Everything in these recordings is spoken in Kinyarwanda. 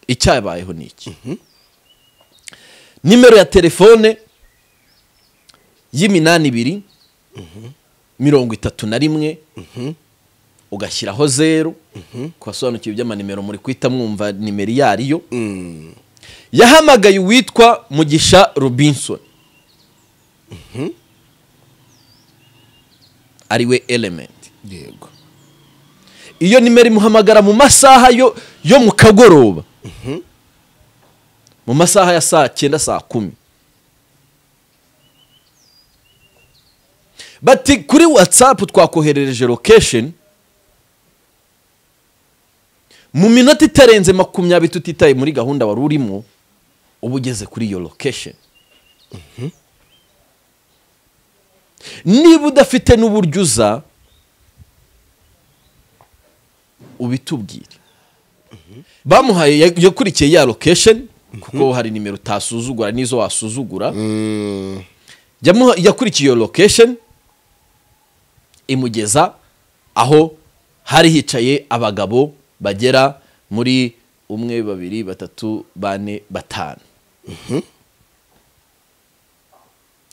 icyabayeho ni iki nimero ya telefone y'iminani ibiri mirongo itatu na rimwe ugashyiraho zeru ku basobanukiwe iby'amanimero muri kwita mwumva nimero iyo ari yo yahamagaye uwitwa mugisha robinson ariwe elementi yego iyo nimero imuhamagara mu masaha yo yo mu kagoroba mu masaha ya saa cyenda saa kumi bati kuri watsapu twakoherereje lokesheni mu minota itarenze makumyabiri tutitaye muri gahunda wari urimo uba ugeze kuri iyo lokesheni niba udafite n'uburyo uza ubitubwire bamuhaye ya- yakurikiye ya lokesheni kuko hari nimero utasuzugura n'izo wasuzugura Yamuha- yakurikiye iyo lokesheni imugeza aho hari hicaye abagabo bagera muri umwe babiri batatu bane batanu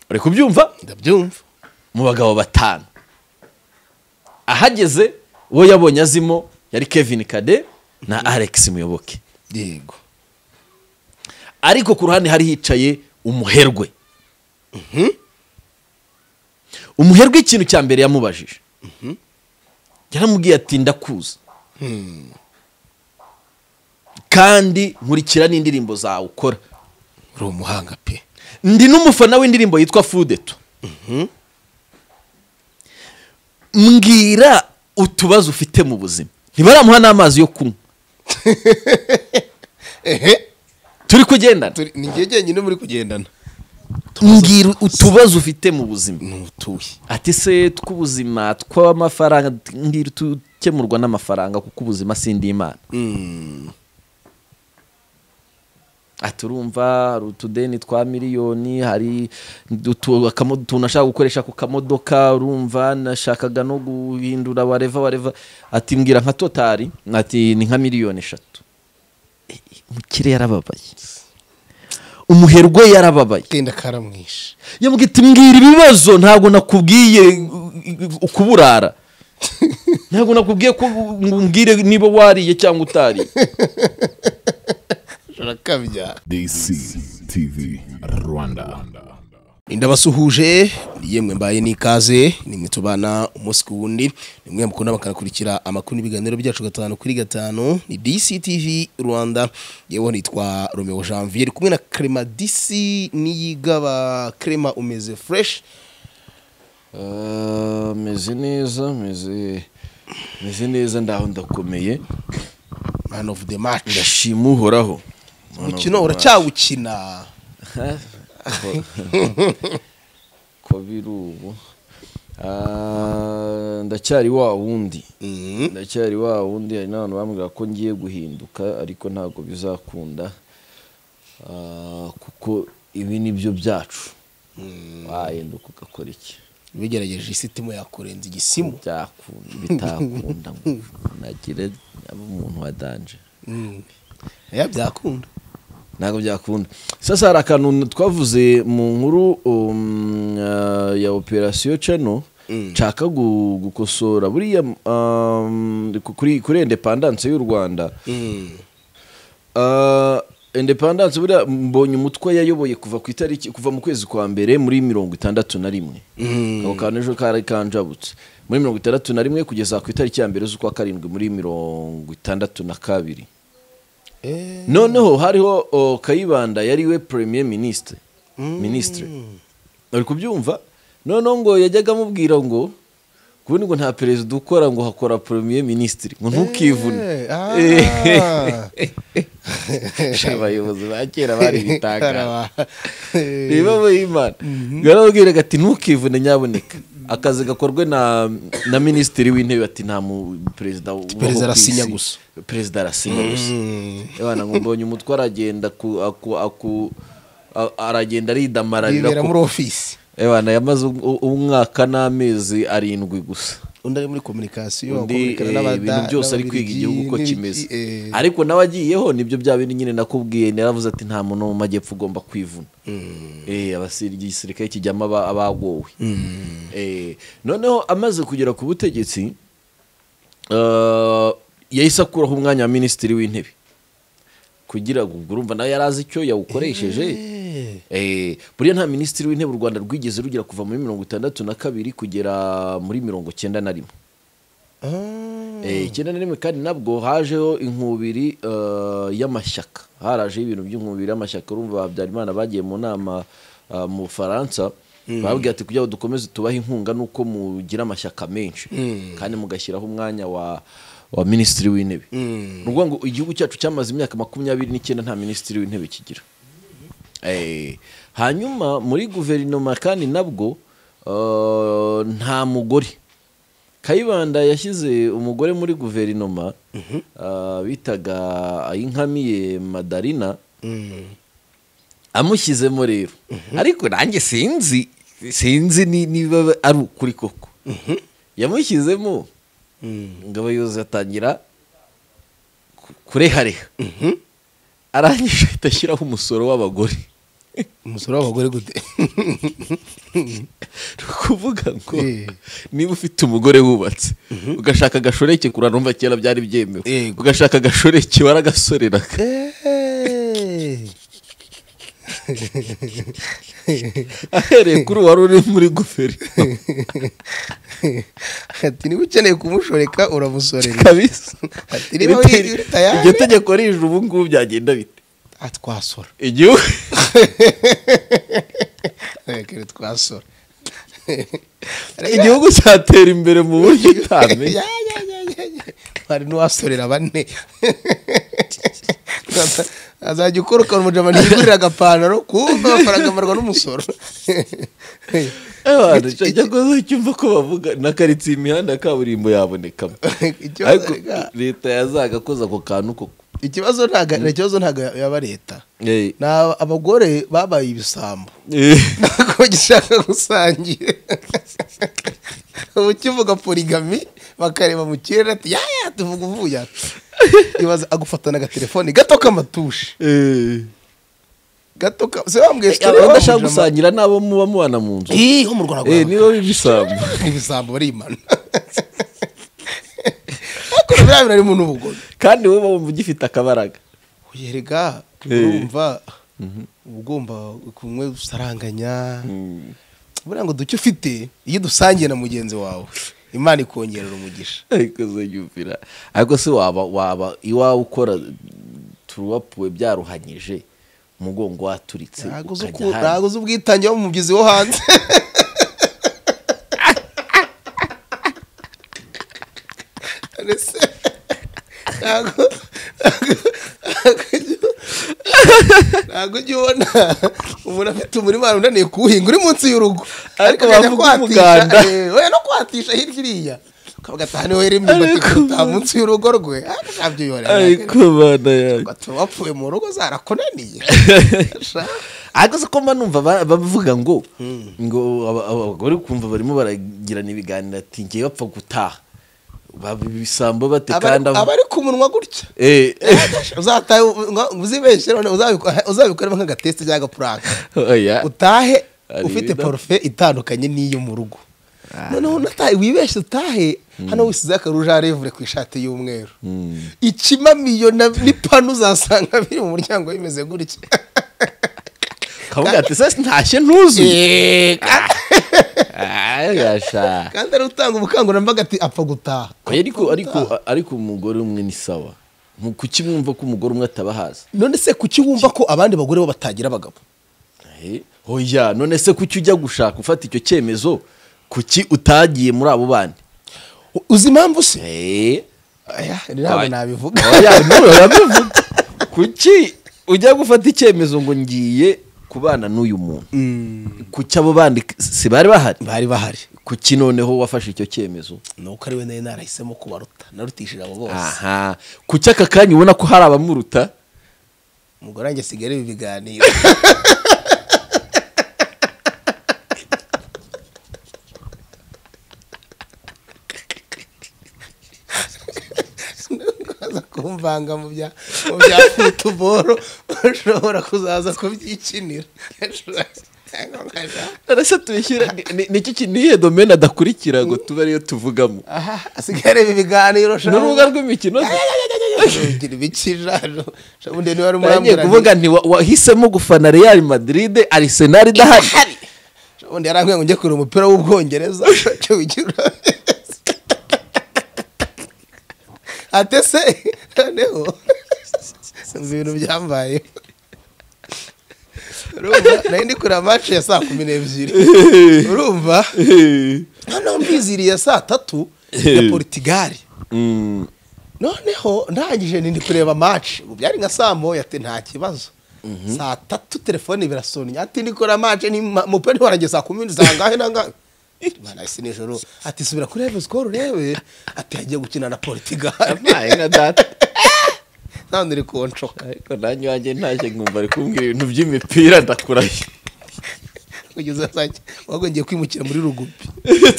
uri kubyumva ndabyumva mu bagabo batanu ahageze uwo yabonye azimo yari kevin kade na alex muyoboke yego ariko ku ruhande hari hicaye umuherwe umuherwe ikintu cya mbere yamubajije yaramubwiye ati ndakuza kandi nkurikira n'indirimbo zawe ukora uri umuhanga pe ndi n'umufana w'indirimbo yitwa fudeto mbwira utubazo ufite mu buzima ntibaramuha n'amazi yo kunywa turi kugendana Turi- ni igihe jyenyine muri kugendana mbwira utubazo ufite mu buzima ni utuye ati se tw'ubuzima tw'amafaranga mbwira utukemurwa n'amafaranga kuko ubuzima si indi imana ati urumva hari utudeni twa miliyoni hari utu- akamo- utuntu ashaka gukoresha ku kamodoka urumva nashakaga no guhindura wareva wareva ati mbwira nka totari ati ni nka miliyoni eshatu Eh, eh, umukire yarababaye umuherwe yarababaye genda karamwishe yamubwiye ati mbwira ibibazo ntabwo nakubwiye uh, uh, ukuburara ntabwo nakubwiye ko ngo umbwire niba wariye cyangwa utariye urakabya DC TV Rwanda. indabasuhuje ni yemwe mbaye n'ikaze nimwe tubana umunsi ku wundi nimwe mukunda bakanakurikira amakuru n'ibiganiro byacu gatanu kuri gatanu ni DCTV Rwanda yewe nitwa Romeo Janvier ndi kumwe na Crema DC niyigaba Crema umeze fresh meze neza meze meze neza ndaho ndakomeye man of the match ndashima uhoraho mukino uracyawukina ko biri ubu Ah, ndacyari wa wundi Mhm. ndacyari wa wundi hari n'abantu bambwira ko ngiye guhinduka ariko ntabwo bizakunda Ah, kuko ibi ni byo byacu wahinduka ugakora iki bigerageje isitimu yakurenza igisimu byakunda bitakunda ngo nagire aba umuntu wa danje Mm. ya byakunda ntabwo byakunda sasa hari akantu twavuze mu nkuru um, ah, ya operasiyo cano nshaka gu- gukosora buriya um, kuri kuri indepandanse y'u rwanda Mm. Ah, independence buriya mbonye umutwe yayoboye kuva ku itariki kuva mu kwezi kwa mbere muri mirongo itandatu na rimwe Mm. ako kantu ejo kari kanjabutse muri mirongo itandatu na rimwe kugeza ku itariki ya mbere z'ukwa karindwi muri mirongo itandatu na kabiri Eh. noneho hariho o, kayibanda yari we premier ministre ministre uri kubyumva noneho ngo yajyaga amubwira ngo kubundi ngo nta perezida ukora ngo hakora premier ministre ngo ntukivune Eh, Eh. ah. abayobozi ba kera bari bitanga Karaba. Eh. niba bayimana yarababwiraga ati ntukivune nyaboneka akazi gakorwe na na minisitiri w'intebe ati nta mu perezida ubaho Perezida ku arasinya isi." gusa. perezida arasinya gusa abana ngo mbonye umutwe aragenda ku aku aku a- aragenda aridamararira yibera ku- muri ofisi Ebana yamaze u- u- umwaka n'amezi arindwi gusa undi ari muri kominikasiyo undi akominikana eh, n'abada- ibintu byose ari n'ababiligi, kwiga igihugu uko n'ibiki, kimeze eh, ariko nawe agiyeho nibyo bya bintu nyine nakubwiye naravuze ati nta muntu wo mu majyepfo ugomba kwivuna Eh, abasir- igisirikare kijyamo aba- abagowe Eh, noneho amaze kugera ku butegetsi eh, yahise akuraho umwanya wa minisitiri w'intebe kugira ngo ubwo urumva nawe yari azi icyo yawukoresheje Eh, buriya nta minisitiri w'intebe u rwanda rwigeze rugera kuva muri mirongo itandatu na kabiri kugera muri mirongo cyenda na rimwe ah, Eh, icyenda na rimwe kandi nabwo hajeho inkubiri eh, y'amashyaka harajeho ibintu by'inkubiri y'amashyaka urumva habyarimana bagiye mu nama ah, mu bufaransa bababwira ati kugira ngo dukomeze tubahe inkunga nuko mugira amashyaka menshi kandi mugashyiraho umwanya wa wa minisitiri w'intebe ni ukuvuga ngo igihugu cyacu cyamaze imyaka makumyabiri n'icyenda nta minisitiri w'intebe kigira Eh, hanyuma muri guverinoma kandi nabwo eh, nta mugore kayibanda yashyize umugore muri guverinoma ah, bitaga ayinkamiye madarina amushyizemo rero ariko nanjye sinzi sinzi ni- niba ari ukuri koko yamushyizemo ngo abayobozi batangira ku- kurehareha arangije ahita ashyiraho umusoro w'abagore umusoro w'abagore gute ni ukuvuga ngo Eh. niba ufite umugore wubatse ugashaka agashoreke kura numva kera byari byemewe Yego. ugashaka agashoreke waragasoreraga ahereye kuri uwari uri muri guverinoma ati niba ukeneye kumushoreka uramusorera kabisa Ati, niba Ibite- wiri- wiri tayari. iryo tegeko rije ubu ngubu byagenda bite Ah, twasora igihugu Rekere twasora igihugu cyatera imbere mu buryo utamenya Ya, ya, ya, ya, ya. hari n'uwasorera bane azajya ukora ukabona umujama ntiyigurira agapantaro kumva amafaranga amarwa n'umusoro abantu cyajya kuzacyumva ko bavuga na karitsiye imihanda ya kaburimbo yabonekamo Ikibazo ariko rega, leta yazagakoza ako kantu koko ikibazo ntago ikibazo ntago yaba leta Eh. ni aba- abagore babaye ibisambo Eh. ntabwo gishaka gusangira ubu kivuga porigami bakareba mu kirere ati yaya tuvuga uvuye aha." ibaza agufatana agatelefoni gato k'amatushe Eh. gato ka se wambwiye story abantu wa bashaka Mujama? gusangira n'abo muba mubana mu nzu Ih, ho mu Rwanda Eh, niba bibisambu ibisambo barimana ariko biriya bintu harimo n'ubugome kandi wowe wumva ugifite akabaraga uyerega Eh. urumva uba ugomba kumwe usaranganya buriya ngo duke ufite iyo dusangiye na mugenzi wawe imana ikongerera umugisha ariko uzanyumvira ariko se waba waba iwawe ukora turuwapuwe byaruhanyije umugongo waturitse ntago uzi ukajya uku- ahandi. ntago uzi ubwitange wo mu mubyizi wo hanze Ese, ntago ntago ujya ubona umuntu afite umurima unaniye kuwuhinga uri munsi y'urugo Ariko akajya bavuga kwatisha, umuganda. eh, we no kwatisha hirya iriya ukavuga ati aha niho yari imyumbati Ariko- kuruta munsi y'urugo rwe ariko ntabyo yihorera ariko bana yanjye bati wapfuye mu rugo zarakunaniye Sha. ariko se ko mba numva ba- bavuga ngo ngo aba- aba- abagore kumva barimo baragirana ibiganiro ati ngewe bapfa gutaha baba ibisambo bate kandi Abari- abo- abari ku munwa gutya Eh, eh. uzatahe uzibeshe none uzabiko- uzabikoremo nk'agateste cyangwa agapuraka Oya. utahe Hari ufite ibintu- porufe itandukanye n'iyo mu rugo noneho unatahe wibeshye utahe hano wisize akaruja revure ku ishati y'umweru ikimamiyo na- n'ipanu uzasanga biri mu muryango bimeze gutya kavuga ati se ntashye ntuzuye Ah, gasha kandi ari utanga ubukangurambaga ati apfa gutaha Oya, ariko ariko ariko umugore umwe ni sawa Mu- kuki mwumva ko umugore umwe atabahaza none se kuki wumva ko abandi bagore bo batagira abagabo Eh, oya none se kuki ujya gushaka ufata icyo cyemezo kuki utagiye muri abo bandi uzi impamvu se Eh, Aya, ntabwo Oya. nabivuga oya none urabivuga kuki ujya gufata icyemezo ngo ngiye kubana n'uyu muntu kuki abo bandi si bari bahari bari bahari kuki noneho wafashe icyo cyemezo nuko ari we nari narahisemo kubaruta narutishije abo bose aha kuki aka kanya ubona ko hari abamuruta umugore wanjye asigaye areba ibiganiro kwivanga mu bya mu bya futuboro ushobora kuzaza kubyikinira arasa tuyishyira niki nihe domene adakurikira ngo tube ariyo tuvugamo aha asigaye areba ibiganiro ni urubuga rw'imikino ugira ibikijano ubundi niba ari ngiye umuramburane kuvuga nti wa- wahisemo gufana real madrid arisenal idahari ubundi yarambwiye ngo njye kureba umupira w'ubwongereza cyo wigira ate se noneho sinzi ibintu byambaye urumva nari ndi kureba match ya saa kumi n'ebyiri urumva noneho mbiziriye saa tatu ya porutigali Mm, noneho ndangije ni ndi kureba match ubu byari nka saa moya ati nta kibazo saa tatu telefone birasonye ati ndikora match ni ma- umupira ntiwarangiye saa kumi n'ebyiri saa ngahe na ngahe Imana isi nijoro ati subira kuri reve sikoro urebe ati yagiye gukina na portugal nabaye nka data nta uri kunshoka ariko nanjye iwanjye ntaje nkumva ari kumbwira ibintu by'imipira ndakurahiye kugeza saa ki- wago ngiye kwimukira muri rugubi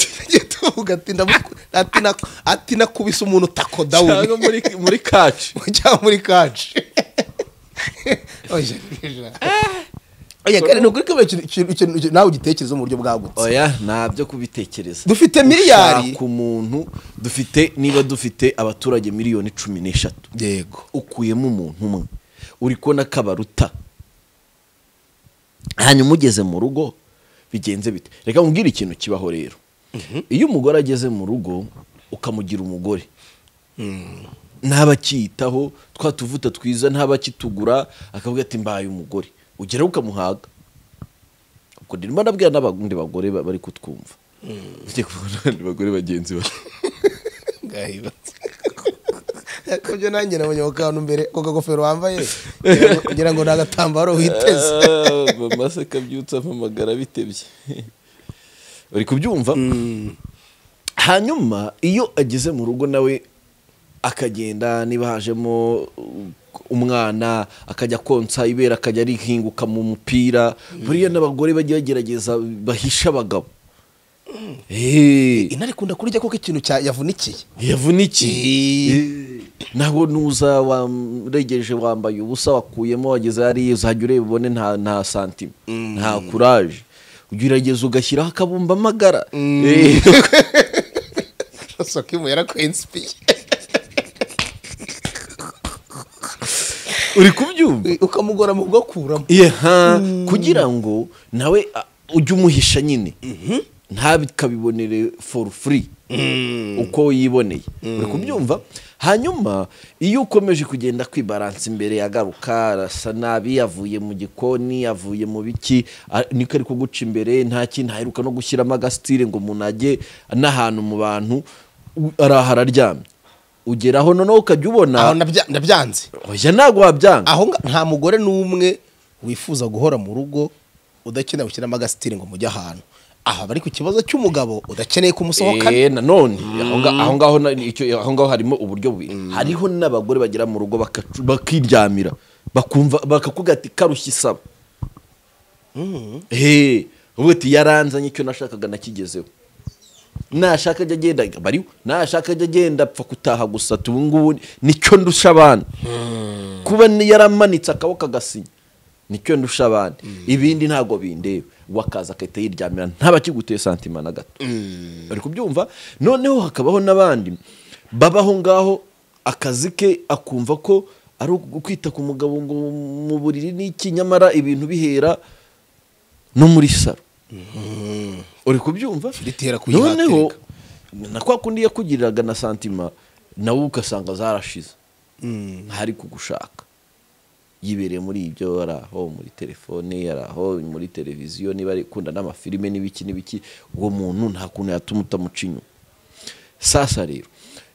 tugiye tuvuga ati ndamuku- ati nak- ati nakubise umuntu tako dawuni cyangwa muri muri kaci cyangwa muri kaci oya kandi ni ukuri ko buri kintu- ikintu- ikintu- ikintu nawe ugitekereza mu buryo bwagutse oya ntabyo kubitekereza Dufite miliyari. Ushaka umuntu dufite niba dufite abaturage miliyoni cumi n'eshatu yego ukuyemo umuntu umwe uri kubona ko abaruta hanyuma ugeze mu rugo bigenze bite reka nkubwire ikintu kibaho rero iyo umugore ageze mu rugo ukamugira umugore ntabakiyitaho twa tuvuta twiza ntabakitugura akavuga ati mbaye umugore ugeraho ukamuhaga ubwo ndimo nabwira n'abandi bagore ba- bari kutwumva ugiye kubona abandi bagore bagenzi bawe kubyo nanjye nabonye ako kantu mbere ako kagofero wambaye kugira ngo- kugira ngo ni agatambaro witeze mama se kabyutse amamagara bitebye uri kubyumva hanyuma iyo ageze mu rugo nawe akagenda niba hajemo uh, umwana akajya konsa ibera akajya arihinguka mu mupira buriya n'abagore bajya bagerageza bahisha abagabo Eh. intare ikunda kurya kuko ikintu cya- yavunikiye yavunikiye nawe nuza waregeje wambaye ubusa wakuyemo wageze hariya uzajya ureba ubone nta nta santima nta kuraje ujya urageza ugashyiraho akabumba amagara Eh, sokimu yarakwensipiye uri kubyumva ukamugora mu bwokuramo Yeha, kugira ngo nawe a- ujye umuhisha nyine ntabikabibonere for free uko yiboneye uri kubyumva hanyuma iyo ukomeje kugenda kwibaransa imbere yagaruka arasa nabi avuye mu gikoni avuye mu biki a- niko ari kuguca imbere nta kintu aheruka no gushyiramo agasitire ngo umuntu ajye n'ahantu mu bantu u- arahara aryamye ugeraho noneho ukajya ubona aho ndabya- ndabyanze oya ntabwo wabyanga aho nga- nta mugore n'umwe wifuza guhora mu rugo udakeneye gushyiramo agasitiri ngo mujye ahantu aha bari ku kibazo cy'umugabo udakeneye kumusohokana Eh, nanone aho nga- aho ngaho na- icyo- aho ngaho harimo uburyo bubiri hariho n'abagore bagera mu rugo bakacu- bakiryamira bakumva bakakubwira ati karushye isaba Eh, uvuga ati yaranzanye icyo nashakaga nakigezeho nashaka ajya agenda bariho nashaka ajya agenda apfa gutaha gusa ati ubu ngubu nicyo ndusha abana kuba ni- yaramanitse akaboko agasinya nicyo ndusha abandi ibindi ntabwo bindeba wakaza agahita yiryamira ntabakiguteye santima na gato bari kubyumva noneho hakabaho n'abandi babaho ngaho akazi ke akumva ko ari ukwita ku mugabo ngo mu buriri n'iki nyamara ibintu bihera no muri saro uri kubyumva Ritera kuyihatirika. noneho na kwa kundi yakugiriraga na santima nawe ugasanga zarashize ntari kugushaka yibereye muri ibyo ari aho muri telefone ari aho muri televiziyo niba ari ikunda n'amafilime n'ibiki n'ibiki uwo muntu nta kuntu yatuma utamuca inyuma sasa rero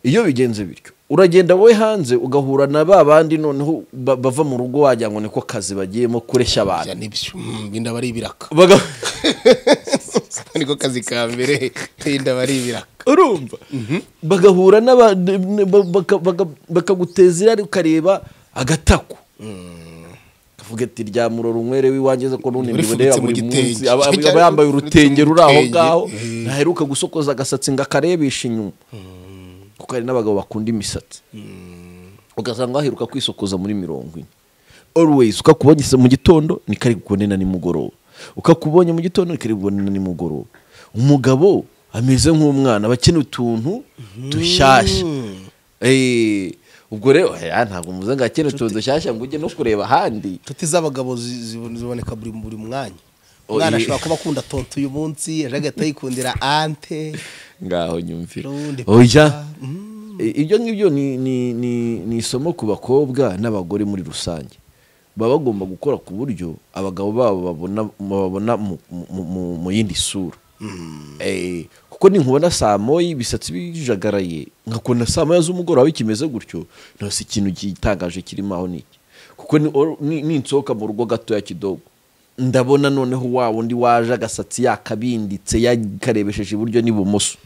iyo bigenze bityo uragenda wowe hanze ugahura na ba bandi noneho ba- bava mu rugo wagira ngo niko kazi bagiyemo kureshya abantu Bya nibyo Mm, inda aba ari ibiraka Baga- niko kazi ka mbere inda aba ari ibiraka urumva bagahura n'aba- ne- ba- baka- baka- bakaguteza irari ukareba agataku kavuga ati ryamurora unywere w'iwanjye ze ko n'undi Urifubitse mureba mu buri gitenge. munsi aba Cyangwa aba yambaye urifubitse urutenge mu ruri aho gitenge. ngaho Eh. ntaheruka gusokoza agasatsi ngo akarebeshe inyuma kuko hari n'abagabo bakunda imisatsi ugasanga waheruka kwisokoza muri mirongo ine always ukakubonye se mu gitondo ni kari bukubone na nimugoroba ukakubonye mu gitondo ni kari bukubone na nimugoroba umugabo ameze nk'umwana aba akeneye utuntu dushyashya Eh, ubwo rero eh, ntabwo muze ngo akene utuntu dushyashya ngo ujye no kureba ahandi inshuti z'abagabo zi- zi- ziboneka buri buri mwanya Oh, umwana ye- ashobora kuba akunda tonto uyu munsi ejo agahita yikundira ante ngaho nyumvira Rundi oya papa. I- ibyo ngibyo ni ni ni ni isomo ku bakobwa n'abagore muri rusange baba bagomba gukora ku buryo abagabo babo babona bababona mu- mu- mu- mu yindi sura Eh, kuko ninkubona saa moya ibisatsi bijagaraye nkakubona saa moya z'umugoroba bikimeze gutyo ntose ikintu gitangaje kirimo aho ni iki kuko ni- or- ni- ninsohoka mu rugo gatoya kidogo ndabona noneho wa wundi waje agasatsi yakabinditse yakarebesheje iburyo n'ibumoso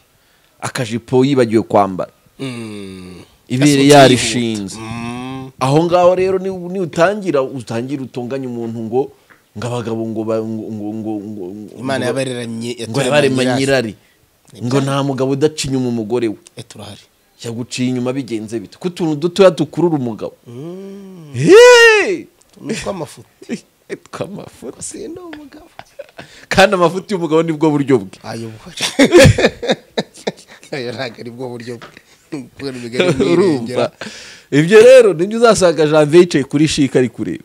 akajipo yibagiwe kwambara ibere Gasohotse yarishinze yihuta. Mm. aho ngaho rero ni ni utangira utangira utonganya umuntu ngo ngo abagabo ngo ba- ngo ngo ngo ngo imana ngo- yabaremanye ngo yabarema nyirari ngo nta mugabo udaca inyuma umugore we Eh, turahari yaguciye inyuma bigenze bite ko utuntu dutoya dukurura umugabo Hey! nutwa amafuti tw'amafuta si ni umugabo kandi amafuti y'umugabo nibwo buryo bwe ayo buhari ayo ntabwo ari bwo buryo bwe kubera imigani urumva mwirengera ibyo rero nibyo uzasanga janvier yicaye kuri shika ari kureba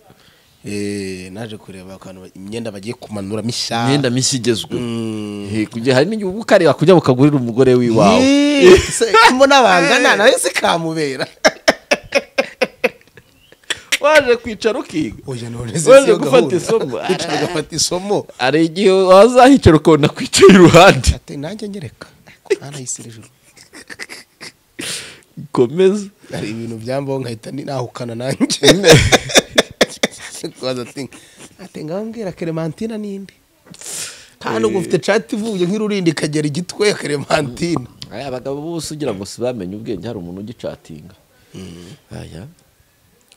Eh, naje kureba akantu ba- imyenda bagiye kumanura mishya imyenda mishya igezweho Mm. Eh, kugira hari n'igihe uba ukareba kujya bukagurira umugore w'iwawe Eh, se- mbona bangana nawe sikamubera waje kwicara ukiga oya none Waje siyo gufata gahunda. isomo. Wicara ugafata isomo hari igihe wazahicara ukabona kwicara iruhande ati nanjye nyereka ntanayisire ijuru komeza hari ibintu byambaho nkahita ni- nahukana nanjye kubaza ati ati ngaho mbwira keremantina ninde kandi ubwo ufite cati ivuye nk'irurindi ikagera igitwe ya keremantina aya abagabo bose ugira ngo sibamenye ubwenge hari umuntu ugicatinga aya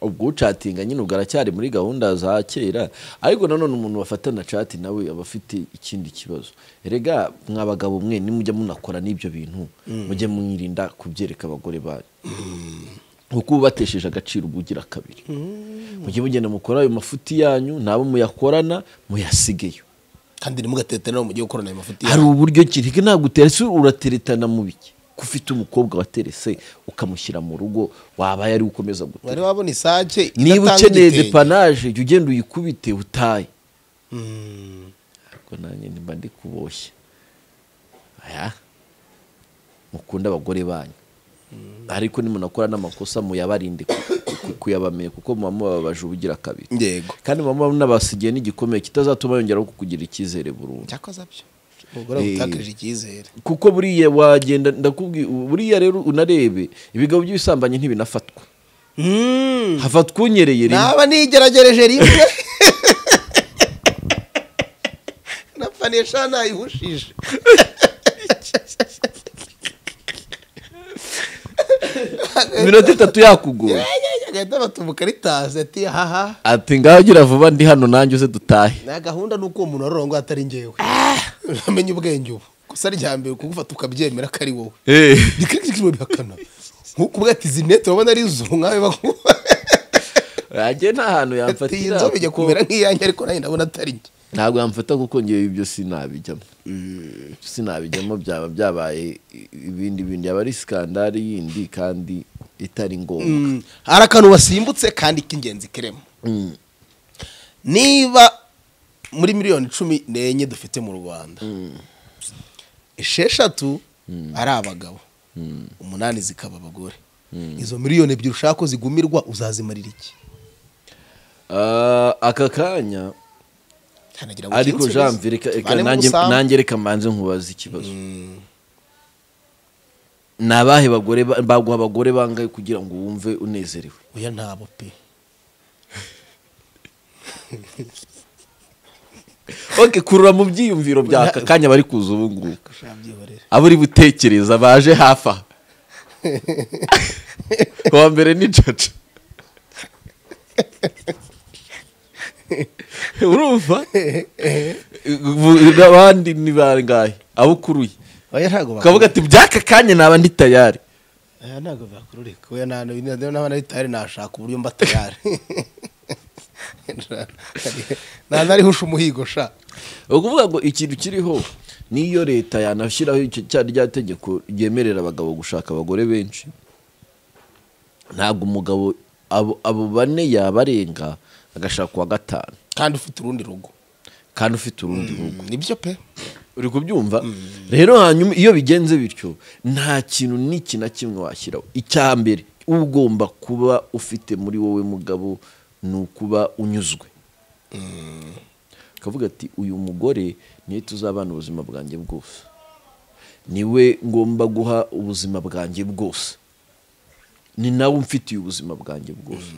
ubwo ucatinga nyine ubwo aracyari muri gahunda za kera ariko nanone umuntu wafatana cati nawe aba afite ikindi kibazo erega mwa bagabo mwe nimujya munakora n'ibyo bintu mujye mwirinda kubyereka abagore banyu kuko uba ubatesheje agaciro uba ugira kabiri mujye mugenda mukora ayo mafuti yanyu n'abo muyakorana muyasigeyo kandi ntimugateterana mujye gukorana ayo mafuti hari uburyo ki ntabwo nta guteretse urateretana mu biki ko ufite umukobwa waterese ukamushyira mu rugo waba yari ukomeza gutera wari wabona isake niba idatanga ukeneye igitenge. depanaje jya ugenda uyikubite utaye Mm. ariko nanjye nimba ndi kuboshye aya mukunda abagore banyu ariko nimunakora n'amakosa muyabarinde ku- ku- kuyabamenya kuko muba mubabaje ubugira kabiri yego kandi muba munabasigiye n'igikomeye kitazatuma yongera kukugira icyizere burundu cyakoze byo umugore Eh. agutakaje icyizere kuko buriya wagenda ndakubwiye buriya rero unarebe ibigo by'ibisambanyi ntibinafatwa hafatwa unyereye rimwe naba nigeragereje rimwe napfa nesha nayihushije minota itatu yakugoye agahita batumuka ritazi ati haha ati ngaho gira vuba ndi hano nanjye uze dutahe nta gahunda ni uko uwo muntu warurango atari ngewe uramenye ubwenge ubu gusa rya mbere kugufata ukabyemera ko ari wowe rikirikirikirwe bihakana nk'ukubwa ati izi nete urabona ari zuru nkawe bakuba ajye nta hantu ati iyi yamfatira nzobe ijya kuko kumera nk'iyanjye ariko nanjye ndabona atari njye ntabwo yamfata kuko ngewe ibyo sinabijyamo sinabijyamo byaba byabaye ibindi bindi yaba ari sikandari yindi kandi itari ngombwa Mm, hari akantu wasimbutse kandi k'ingenzi kiremo niba muri miliyoni cumi n'enye dufite mu rwanda esheshatu ari abagabo umunani zikaba abagore izo miliyoni ebyiri ushaka ko zigumirwa uzazimarira iki Ah, aka kanya Hanagira ngo ariko ukinsubize. jean mbere reka- reka Tubane mu nanjye- busambo. nanjye reka mbanze nkubaza ikibazo ni abahe bagore ba- baguha abagore bangahe kugira ngo wumve unezerewe oya ntabo pe ok kurura mu byiyumviro by'aka kanya bari kuza ubu ngubu kashabyihorera abo uri butekereza baje hafi aha uwa mbere ni jojo urumva Bu- abandi ni bangahe abo ukuruye oya ntago ukavuga ati by'aka kanya naba ndi tayari aya ntabwo byakururika we n'abana bitari nashaka uburyo mba tayari nta narihusha umuhigo sha ni ukuvuga ngo ikintu kiriho n'iyo leta yanashyiraho icyo cya rya tegeko ryemerera abagabo gushaka abagore benshi ntabwo umugabo abo abo bane yabarenga agashaka uwa gatanu kandi ufite urundi rugo kandi ufite urundi rugo nibyo pe uri kubyumva rero hanyuma iyo bigenze bityo nta kintu n'iki na kimwe washyiraho icya mbere ugomba kuba ufite muri wowe mugabo ni ukuba unyuzwe akavuga ati uyu mugore niwe tuzabana ubuzima bwanjye bwose niwe ngomba guha ubuzima bwanjye bwose ni nawe umfitiye ubuzima bwanjye bwose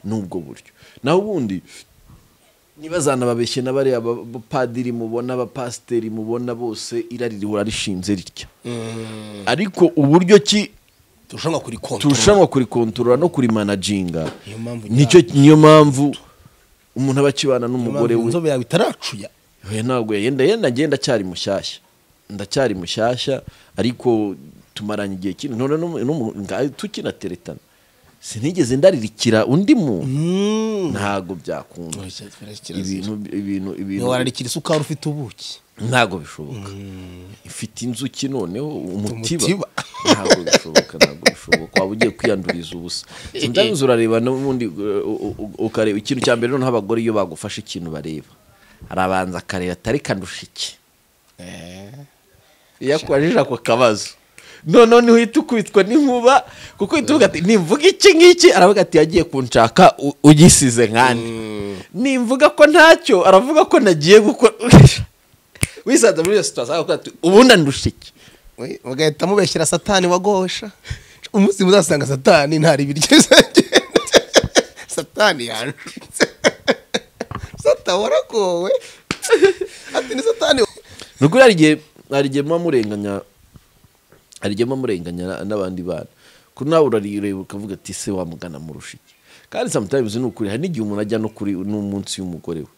n'ubwo buryo naho ubundi ntibazanababeshye na bariya ba- bapadiri mubona abapasiteri mubona bose irari rihora rishinze ritya ariko uburyo ki turushanwa kuri kontorora turushanwa kurikontorora no kurimanajinga Niyo mpamvu nicyo niyo mpamvu umuntu aba akibana n'umugore we inzobe yawe itaracuya Oya, ntabwo yenda yenda njye ndacyari mushyashya ndacyari mushyashya ariko tumaranye igihe kinini none n'umu- n'umu- nga- tukinateretana sinigeze ndaririkira undi muntu ntabwo byakunda ibintu ibintu ibintu ntiwararikira isukari ufite ubuki ntabwo bishoboka ifite inzuki noneho umutiba Umutiba. ntabwo bishoboka ntabwo bishoboka waba ugiye kwiyanduriza ubusa sometimes urareba n'ubundi uh, u- u- ukareba ikintu cya mbere noneho abagore iyo bagufashe ikintu bareba arabanza akareba atari kandusha iki iyo akubajije ako kabazo noneho niho uhita ukubitwa n'inkuba kuko uhita uvuga ati nimvuga iki ngiki aravuga ati yagiye kunshaka u- ugisize nkande nimvuga ko ntacyo aravuga ko nagiye gukora wisanze muri iyo situwasiyo akavuga ati ubundi andusha iki We, bagahita mubeshyira satani wagosha umunsi muzasanga satani ntari ibiryo satani yanjutse sata waragowe ati ni satani wa- ni ukuri hari igihe hari igihe muba murenganya hari igihe muba murenganya na- n'abandi bana kuko nawe urareba ukavuga ati ese wamugana murusha iki kandi sometimes ni ukuri hari n'igihe umuntu ajya no kuri n'umunsi y'umugore we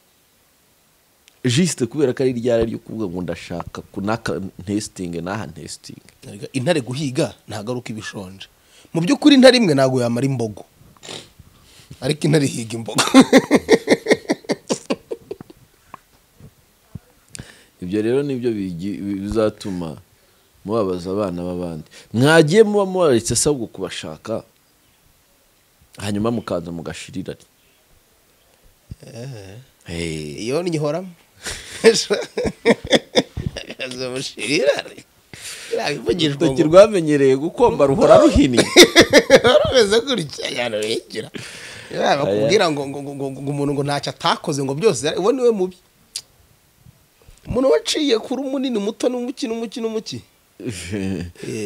jisite kubera ko ari ryari ryo kuvuga ngo ndashaka kunaka ntesitinge n'aha ntesitinge Erega intare guhiga ntagaruka ibishonje mu by'ukuri intare imwe ntabwo yamara imbogo ariko intare ihiga imbogo ibyo rero nibyo bigi- bi- bizatuma mubabaza abana b'abandi mwagiye muba mubaretse se ahubwo kubashaka hanyuma mukaza mugashirirane Eh. iyo nyihoramo azamushirare irabivugijwe urutoki rwamenyereye gukomba ruhora ruhinnye rumeze gutya cyane rurengera bakubwira ngo ngo ngo ngo ngo umuntu ngo ntacyo atakoze ngo byose yari- uwo niwe mubi umuntu waciye kuri munini muto n'umuki n'umuki n'umuki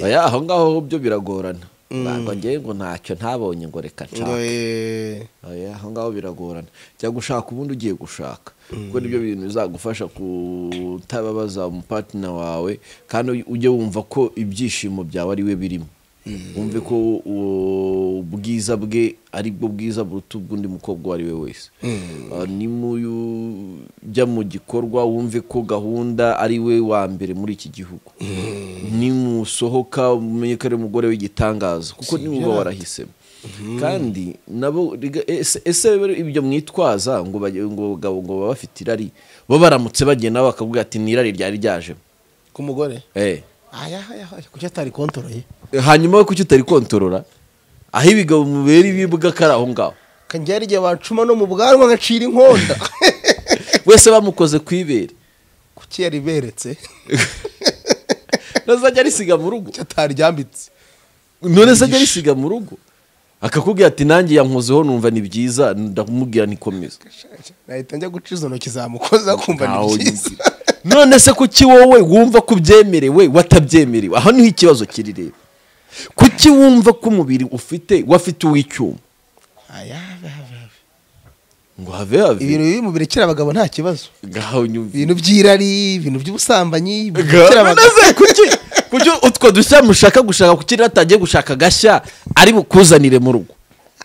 oya aho ngaho ho byo biragorana ntabwo ngewe ngo ntacyo ntabonye ngo reka nshake oya aho ngaho biragorana cyangwa ushaka ubundi ugiye gushaka kuko nibyo bintu bizagufasha kutababaza umupatina wawe kandi ujye wumva ko ibyishimo byawe ari we birimo wumve ko uwo- ubwiza bwe ari bwo bwiza buruta ubw'undi mukobwa uwo ari we wese Ah, ni muyu- jya mu gikorwa wumve ko gahunda ari we wa mbere muri iki gihugu nimusohoka umenye ko ari umugore w'igitangaza kuko ni wowe warahisemo kandi nabo riga- ese- ese rero ibyo mwitwaza ngo bage- ngo bagabo ngo baba bafite irari bo baramutse bagenda nabo bakavuga ati ni irari ryari ryajemo ku mugore Eh. ayahayaha kuki atari kontoroye hanyuma we kuki utari kontorora aho ibigabo mubera ibibuga ko ari aho ngaho kanjya yari igihe bacuma no mu bwanwa agacira inkonda wese bamukoze ku ibere kuki yari beretse ntazajya arisiga mu rugo kuki ataryambitse none se ajya arisiga mu rugo akakubwira ati nanjye yankozeho numva ni byiza ndamubwira nikomeza nahita njya guca izo ntoki zamukoza kumva Ntaho ni byiza nyumva. none se kuki wowe wumva ko ubyemerewe watabyemerewe aho niho ikibazo kiri rero kuki wumva ko umubiri ufite wafite uw'icyuma Ayahayaha. ngo have have ibintu bibi mu birekera abagabo nta kibazo ngaho nyumva ibintu by'irari ibintu by'ubusambanyi birekera None abagabo se kuki kuki utwo dushya mushaka gushaka kuki rero atagiye gushaka agashya ari bukuzanire mu rugo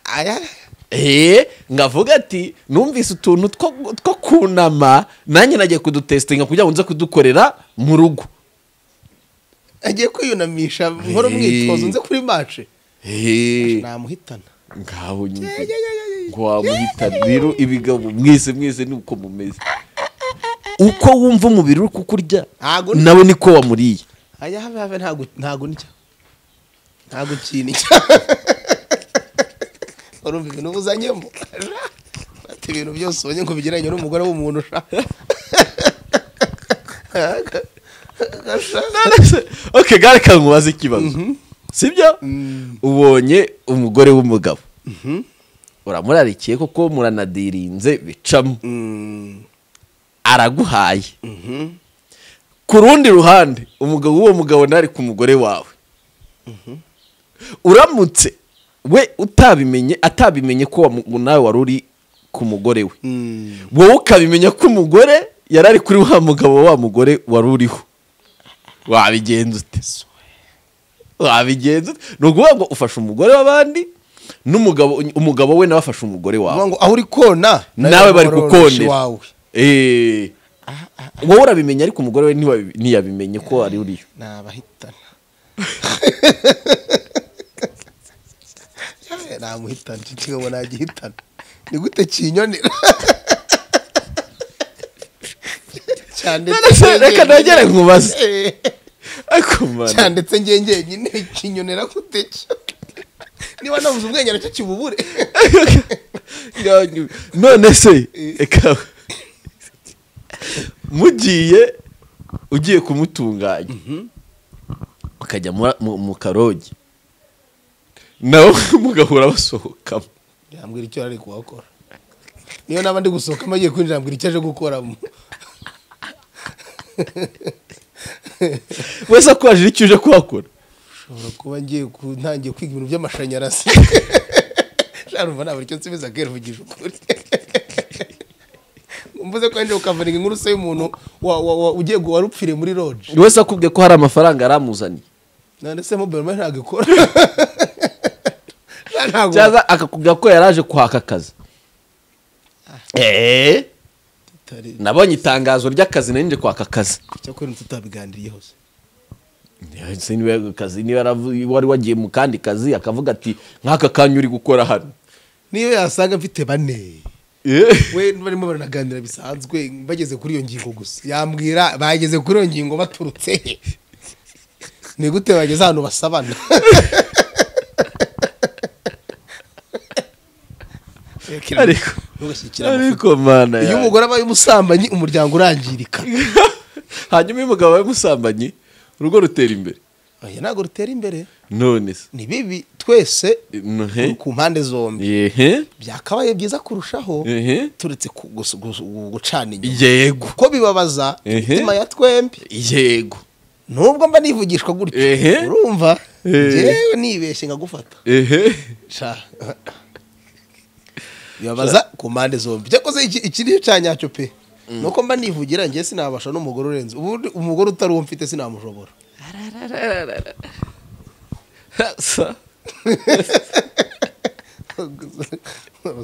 Ayahayaha. eee ngavuga ati numvise utuntu two- two kunama nanjye nagiye kudutesitinga kugira ngo nze kudukorera mu rugo agiye kwiyunamisha nkora umwitozo nze kuri mace Ehe. namuhitana ngaho nyine ngo wamuhita rero ibigabo mwese mwese ni uko mumeze uko wumva umubiri uri kukurya Ntago ni- nawe niko wamuriye ajya habe habe ntago ntago nicya ntago kintu urumva ibintu ubuzanyemo ati ibintu byose ubonye ngo bigereranye n'umugore w'umuntu usha ok gare kankubaze ikibazo sibyo ubonye umugore w'umugabo uramurarikiye koko muranadirinze bicamo araguhaye ku rundi ruhande umugabo w'uwo mugabo ntari ku mugore wawe uramutse we utabimenye atabimenye ko wamu- nawe wari uri ku mugore we wowe ukabimenya ko umugore yari ari kuri wa mugabo wa mugore wari uriho wabigenza ute wabigenza ute ni ukuvuga ngo ufashe umugore w'abandi n'umugabo umugabo we nawe afashe umugore wawe ngo aho uri kona nawe bari kukonera gukondera Eh. wowe urabimenya ariko umugore we ntiwabi- ntiyabimenye ko ari uriyo ni abahitana namuhitana icyo kigo nagihitana ni gute kinyonera cyane reka nagere nkubaze ariko cyane mana ndetse ngewe ngenyine kinyonera gute cyo niba nabuze ubwenge nacyo kibubure none se reka mugiye ugiye kumutunganya mukajya mura- mu- mu karogi nawe mugahura basohokamo yambwira icyo ari kuhakora niyo naba ndi gusohokamo agiye kwinjira ambwira icyo aje gukoramo wese akwajira icyo uje kuhakora ushobora kuba ngiye kuntangiye kwiga ibintu by'amashanyarazi sharumva ntabwo icyo nsubiza kera uvugisha ukuri mvuze ko wenda ukavana inkuru se y'umuntu wa- wa- wa- ugiye gu- warupfiriye muri roje wese akubwiye ko hari amafaranga yaramuzaniye none se mobile money ntabwo ikora Sha ntabwo cyangwa akakubwira ko yaraje kwaka akazi eee tutari nabonye itangazo ry'akazi nari nje kwaka akazi cyakora tutabiganiriyeho se Ese niwe akazi niba yaravu- wari wagiye mu kandi kazi akavuga ati nk'aka kanya uri gukora hano niyo yasanga mfite bane Eh. we barimo baranaganira bisanzwe bageze kuri iyo ngingo gusa yambwira bageze kuri iyo ngingo baturutse he ni gute bageze ahantu basabana ariko Ntugashyikire amafoto. ariko mana iyo yanjye. umugore abaye umusambanyi umuryango urangirika hanyuma iyo umugabo abaye umusambanyi urugo rutera imbere oya ntabwo rutera imbere none se ni bibi twese No, he? ku mpande zombi Ehe. byakabaye byiza kurushaho Ehe. turetse ku- gus- gus- gucana inyuma yego kuko bibabaza Ehe. imitima ya twembi yego nubwo mba nivugishwa gutyo Ehe. urumva Ehe. yewe nibeshye nkagufata ehe Sha. bibabaza ku mpande zombi cyakoze iki iki nicyo cya nyacyo pe nuko mba nivugira njye sinabasha n'umugore urenze ubundi umugore utari uwo mfite sinamushobora Sa-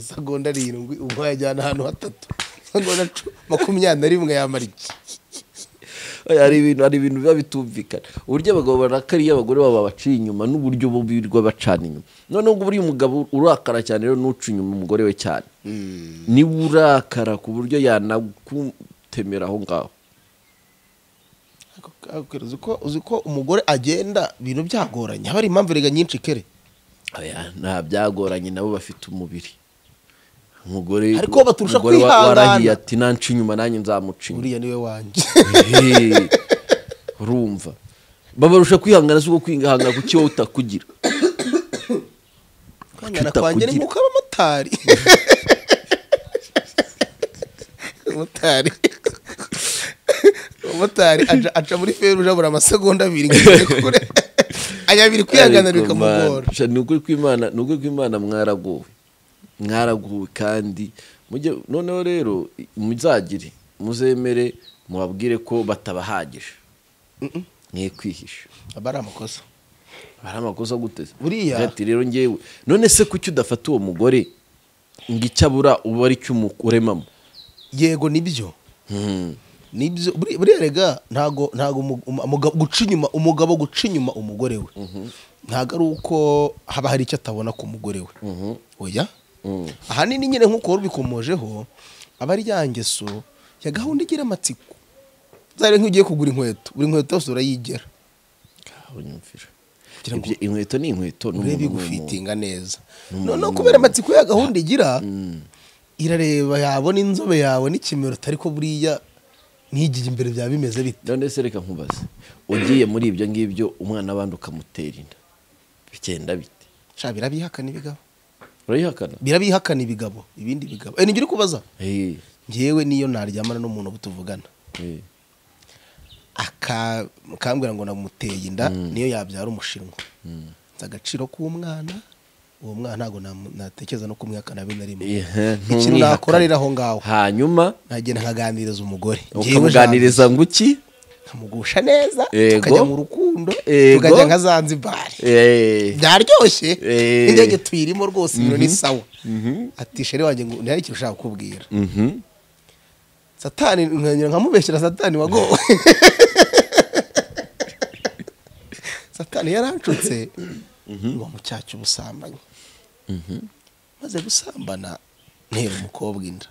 segonda arindwi ubwo yajyana ahantu hatatu segonda cu- makumyabiri na rimwe yamara iki Oya, hari ibintu hari ibintu biba bitumvikana uburyo abagabo barakara iyo abagore babo babaciye inyuma n'uburyo bo birirwa bacana inyuma noneho ubwo buriya umugabo urakara cyane rero ntuca inyuma umugore we cyane niba urakara ku buryo yanagutemera aho ngaho Ako- ako- uzi ko- uzi ko umugore agenda ibintu byagoranye haba hari impamvu rega nyinshi kere Oya, nta byagoranye nabo bafite umubiri umugore Ariko bo baturusha umugore wa- kwihangana. warahiye ati nanca inyuma nanjye nzamuca inyuma uriya niwe wanjye Ehe, urumva babarusha kwihangana si uko kwihangana ku cyo wowe utakugira kwangana Kuki kwanjye utakugira? ni nk'uko abamotari umumotari umumotari aca- aca muri feruje abura amasegonda abiri ngo agere kure ajya abiri kwihangana Ariko bikamugora man, sha, ni ukuri kw'imana ni ukuri kw'imana mwaraguwe mwaraguwe kandi mujye noneho rero i- muzagire muzemere mubabwire ko batabahagije mwe kwihisha aba ari amakosa hari amakosa guteze Buriya- ati rero ngewe none se kuki udafata uwo mugore ngo icyo abura uba ari cyo umukuremamo yego nibyo Hmm. nibyo buri- buriya rega ntago ntago umu- umu- umugabo guca inyuma umugabo guca inyuma umugore we ntago ari uko haba hari icyo atabona ku mugore we oya ahanini nyine nk'uko wari ubikomojeho aba ari ya ngeso ya gahunda igira amatsiko zari nk'ugiye kugura inkweto buri nkweto yose urayigera unyumvira Kugira ngo- Ibyo- inkweto ni inkweto ni urebe umuntu n'umuntu. gufitinga neza noneho kubera amatsiko ya gahunda igira irareba yabona inzobe yawe n'ikimero ariko buriya ntigiye imbere byaba bimeze bite none se reka nkubaze ugiye muri ibyo ngibyo umwana abandi ukamutera inda bigenda bite sha birabihakana ibigabo urayihakana birabihakana ibigabo ibindi bigabo Eh, nibyo uri kubaza Eh, ngewe niyo naryamana n'umuntu butuvugana eh. aka akambwira ngo namuteye inda niyo yabyara umushinwa nzi agaciro k'umwana uwo mwana ntabwo namu- natekereza no kumwihakana habe na rimwe Ihe, ntumwihakane. ikintu nakora rero aho ngaho hanyuma nkagenda nkaganiriza umugore Njyewe jambo. ukamuganiriza ngo iki nkamugusha neza Yego. tukajya mu rukundo Yego. tukajya nka zanzibari Eh, byaryoshye Eh. indege tuyirimo rwose ibiro ni sawa ati shere wanjye ngo ntihari ikintu ushaka kukubwira mhm. satani nkanyura nkamubeshyira satani wagowe satani yaranshutse uba mu cyaha cy'ubusambanyi maze gusambana ntera umukobwa inda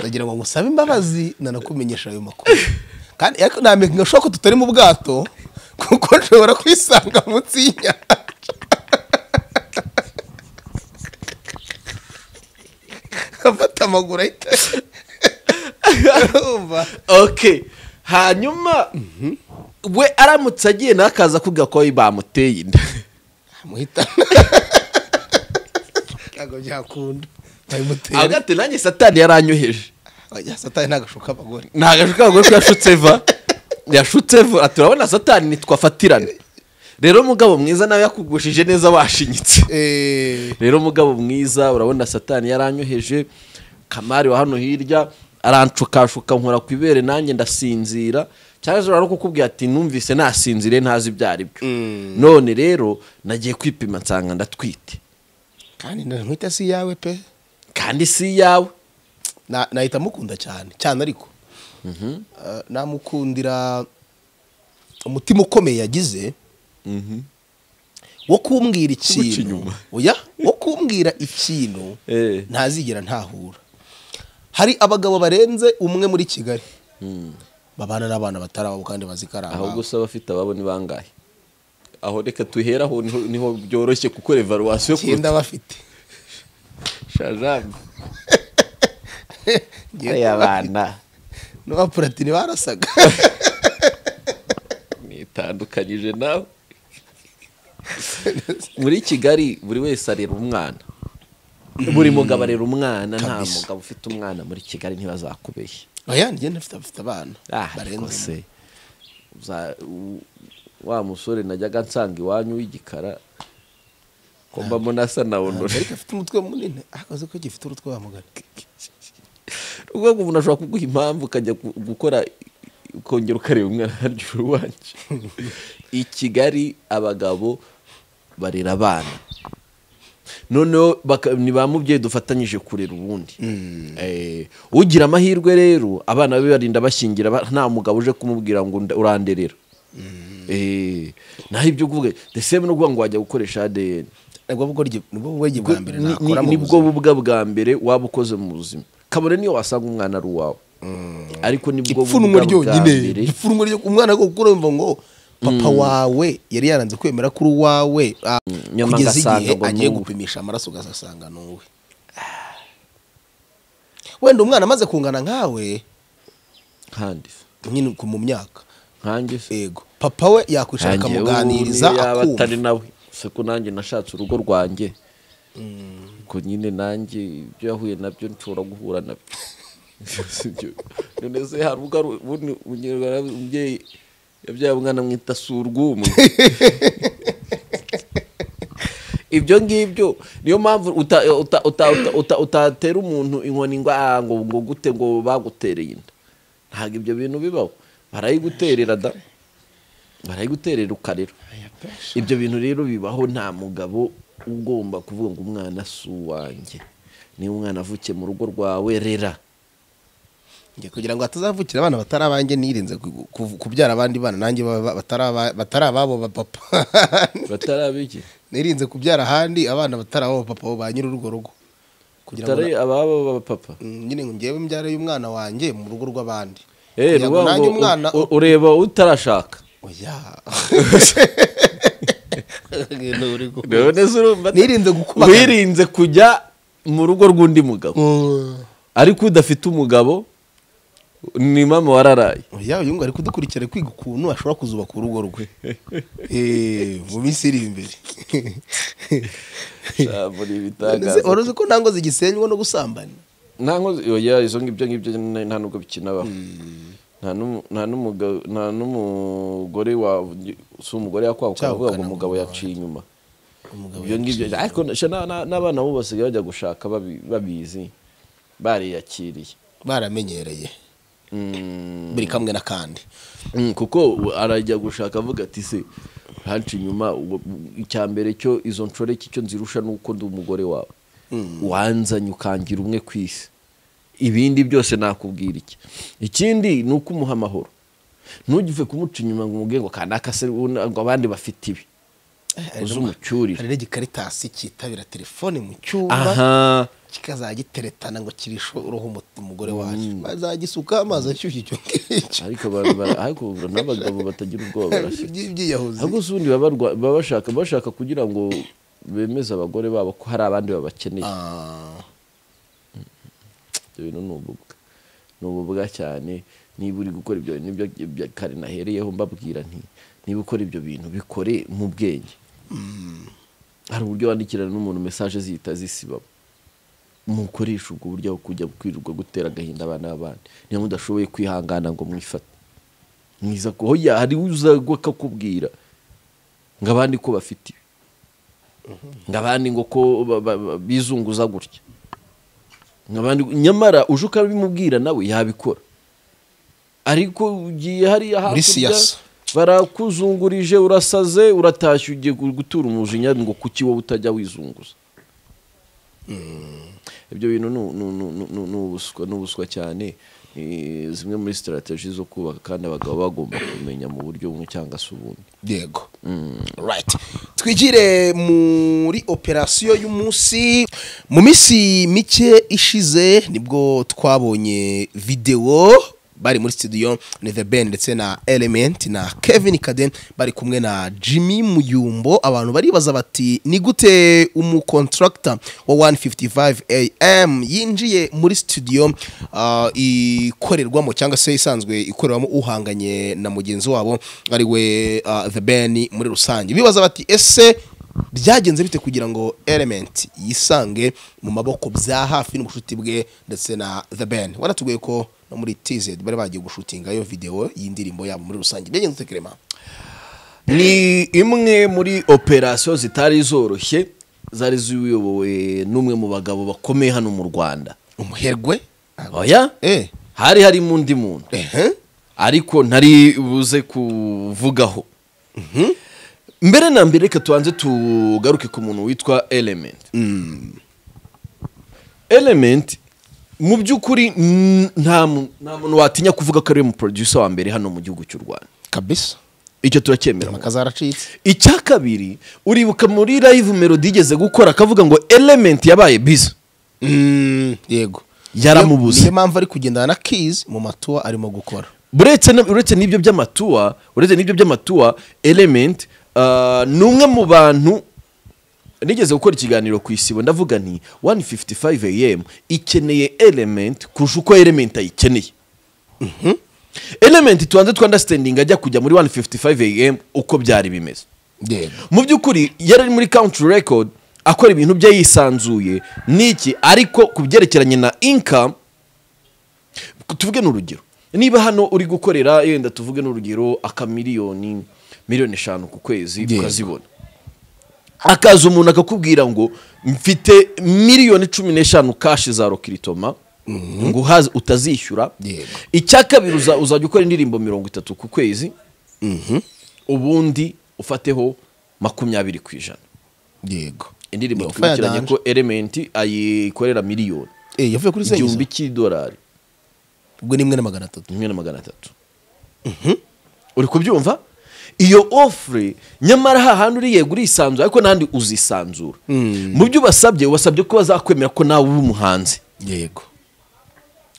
ndagira ngo ngusabe imbabazi nanakumenyesha ayo makuru kandi ariko namenya nka shoko tutari mu bwato kuko nshobora kwisanga munsi y'inyanja afata amaguru ahita Urumva? okay hanyuma we aramutse agiye nakaza kuga ko bamuteye inda amuhitana ntabwo byakunda babimutere agate nanjye satani yaranyoheje Oya, satani ntagashuka abagore ntagashuka ahubwo ko yashutse va yashutse va Ati, urabona satani ntitwafatirana rero mugabo mwiza nawe yakugushije neza washinyitse Eh, rero mugabo mwiza urabona satani yaranyoheje kamari wa hano hirya arancukashuka nkora ku ibere nanjye ndasinzira cyangwa se no kukubwira ati numvise nasinzire ntazi ibyo ari byo none rero nagiye kwipima nsanga ndatwite kandi ntihita si iyawe pe kandi si iyawe Na- nahita mukunda cyane cyane ariko Eh, namukundira umutima ukomeye yagize wo kumbwira ikintu oya wo kumbwira ikintu Eh. ntazigera ntahura hari abagabo barenze umwe muri kigali babana n'abana batari ababo kandi bazi ko ari ahubwo ababo se abafite ababo ni bangahe aho reka tuheraho niho, niho byoroshye kuko revaluwasiyo icyenda bafite shajamu Ngewe y'abana n'uwa puratini barasaga nitandukanyije nawe muri kigali buri wese arera umwana buri mugabo arera umwana nta Kabisa. mugabo ufite umwana muri kigali ntibazakubeshya oya ngenda mfite abafite abana Ah, ariko barenze se uza- u- wa musore najyaga nsanga iwanyu w'igikara ko mbamo nasa na onore ariko afite umutwe munini akoze ko gifite urutwe wamugana ubwo umuntu ashobora kuguha impamvu ukajya gu- gukora ukongera ukareba umwana harya uruwanje i kigali abagabo barera abana noneho baka- ni ba mubyeyi dufatanyije kurera ubundi Eh, ugira amahirwe rero abana be barinda bashyingira ba- nta mugabo uje kumubwira ngo nda- uranderera Eh, naho ibyo kuvuga the same no kuvuga ngo wajya gukoresha ADN nibwo bwenge nibwo bwenge bwa mbere Ni- nakora ni- mu nibwo buzima bubwa bwa mbere waba ukoze mu buzima kabone niyo wasanga umwana ari uwawe ariko nibwo ipfunwe ryonyine mbere ipfunwe ryo umwana ko gukura yumva ngo papa wawe yari yaranze kwemera ko uri uwawe ah, nyuma kugeza agasanga igihe ngo ni agiye uwe. gupimisha amaraso ugasanga ni uwe wenda umwana amaze kungana nkawe kandi nyine ku- mu myaka nkanjye se yego papa we yakwicara Nkanjye akamuganiriza ubu niyo yaba akumva atari nawe se ko nanjye nashatse urugo rwanjye ko nyine nanjye ibyo yahuye nabyo nshobora guhura nabyo Sibyo. none se hari ubwo ari ubundi unyerwa na- umubyeyi yabyaye umwana amwita surwumwe ibyo ngibyo niyo mpamvu uta- uta- uta- uta- uta- utatera umuntu inkoni ngo "Ah, ngo ngo gute ngo bagutereye inda ntabwo ibyo bintu bibaho barayiguterera da barayiguterera ukarera ibyo bintu rero bibaho nta mugabo ugomba kuvuga ngo umwana si uwanjye niba umwana avukiye mu rugo rwawe rera Njye kugira ngo hatazavukira abana batari abanjye nirinze ku- ku- kubyara abandi bana nanjye ba- ba- batari aba- batari ababo ba papa batarabiki nirinze kubyara ahandi abana batari ababo ba papa bo ba nyiri urwo rugo kugira ngo utari ababo b'abapapa Mm, nyine ngo ngewe imbyaro y'umwana wanjye mu rugo rw'abandi Eh, kugira ngo ruba nanjye ngo umwana u- u- ureba utarashaka oya Ngeno uri ku- none se urumva nirinze gukubagana. wirinze kujya mu rugo rw'undi mugabo Mm. ariko udafite umugabo ni mama wararaye oya uyu ngo ari kudukurikira ari kwiga ukuntu ashobora kuzubaka urugo rwe Eh, mu minsi iri imbere Jambo ni ibitangaza. wari uzi ko nta ngo zigisenywa no gusambana nta nkozi oya izo ngibyo ngibyo na- nta nubwo bikinabaho nta n'umu- nta n'umuga- nta n'umugore wawe si umugore yakwawe ukavuga ngo Cyahukana umugabo umugabo yaciye inyuma Umugabo ibyo ngibyo ariko sha na- na- n'abana bo basigaye bajya gushaka babi- babizi bariyakiriye baramenyereye Mm, buri kamwe n'akandi mm, kuko arajya gushaka avuga ati se hanshi inyuma ubu- icya mbere cyo izo nshoreke icyo nzirusha ni uko ndi umugore wawe wanzanye ukangira umwe ku isi ibindi byose nakubwira iki ikindi ni uko umuha amahoro ntugive kumuca inyuma ngo umubwire ngo kanaka se ubu- ngo abandi bafite ibi uze umucyurire hari n'igikaritasi cyitabira telefone mu cyumba aha kikazagiteretana ngo kirishe uruhu umu- umugore wacu bazagisuka amazi ashyushye icyo ngicyo ariko ba- ba- ariko n'abagabo batagira ubwoba barashyira by'iyahuzi ahubwo se ubundi baba barwa- baba bashaka bashaka kugira ngo bemeze abagore babo ko hari abandi babakeneye ibyo bintu ni ububwa ni ububwa cyane niba uri gukora ibyo bintu nibyo bya- kare nahereyeho mbabwira nti niba ukora ibyo bintu bikore mu bwenge hari uburyo wandikirana n'umuntu mesaje zihita zisibamo mukoresha ubwo buryo aho kujya kwirirwa gutera agahinda abana b'abandi niba mudashoboye kwihangana ngo mwifate mwiza ko hoya hari uza akakubwira ngo abandi ko bafite ibi ngo abandi ngo ko ba- ba- ba- bizunguza gutya nk'abandi nyamara uje ukabimubwira nawe yabikora ariko ugiye hariya hakurya siyasa. barakuzungurije urasaze uratashye ugiye gutura umujinya ngo kuki wowe utajya wizunguza ibyo bintu ni- ni- ni- ni- ni- ni ubuswa ni ubuswa cyane Eh, zimwe muri sitarateji zo kubaka kandi abagabo bagomba kumenya mu buryo bumwe cyangwa se ubundi yego right twigire muri operasiyo y'umunsi mu minsi mike ishize nibwo twabonye videwo bari muri studio ni the ben ndetse na element na kevin kaden bari kumwe na jimmy muyumbo abantu baribaza bati ni gute umukontractor wa 155 am yinjiye muri studio ah, ikorerwamo cyangwa se isanzwe ikorerwamo uhanganye na mugenzi wabo ari we ah, the ben muri rusange bibaza bati ese byagenze bite kugira ngo element yisange mu maboko bya hafi n'ubushuti bwe ndetse na the ben wanatubwiye ko no muri tz bari bagiye gushutingayo video y'indirimbo yabo muri rusange byagenze ute Clement? ni imwe muri operasiyo zitari zoroshye zari ziyobowe n'umwe mu bagabo bakomeye hano mu rwanda umuherwe oya Eh. hari harimo undi muntu Ehe. ariko ntari buze kuvugaho mbere na mbere reka tubanze tugaruke ku muntu witwa element element mu by'ukuri n- nta mu- nta muntu watinya kuvuga ko ari we mu producer wa mbere hano mu gihugu cy'u rwanda kabisa icyo turacyemera amakazi aracitse icya kabiri uribuka muri live melody igeze gukora akavuga ngo element yabaye biza yego Yaramubuze. niyo mpamvu ari kugendana na keys mu matuwa arimo gukora uretse na- uretse n'ibyo by'amatuwa uretse n'ibyo by'amatuwa element ah, ni umwe mu bantu nigeze gukora ikiganiro ku isibo ndavuga nti 155 am ikeneye element kurusha uko element ayikeneye element tubanze twandastandinga ajya kujya muri 155 am uko byari bimeze yego mu by'ukuri yari ari muri country record akora ibintu bye yisanzuye n'iki ariko ku byerekeranye na income tuvuge n'urugero niba hano uri gukorera yenda tuvuge n'urugero akamiliyoni miliyoni eshanu ku kwezi Yego. ukazibona akaza umuntu akakubwira ngo mfite miliyoni cumi n'eshanu kashi za rokiritoma ngo uhaze utazishyura Yego. icya kabiri uza- uzajya ukora indirimbo mirongo itatu ku kwezi ubundi ufateho makumyabiri ku ijana yego indirimbo Yo, twibukiranye Fire ko element ayikorera miliyoni eh yavuye kuri igihumbi sengizo cy'idolari ubwo ni imwe na magana atatu rimwe na magana atatu uri kubyumva iyo ofure nyamara hahandi uri yego urisanzura ariko n'ahandi uzisanzura mu byo ubasabye ubasabye ko bazakwemera ko nawe uri umuhanzi yego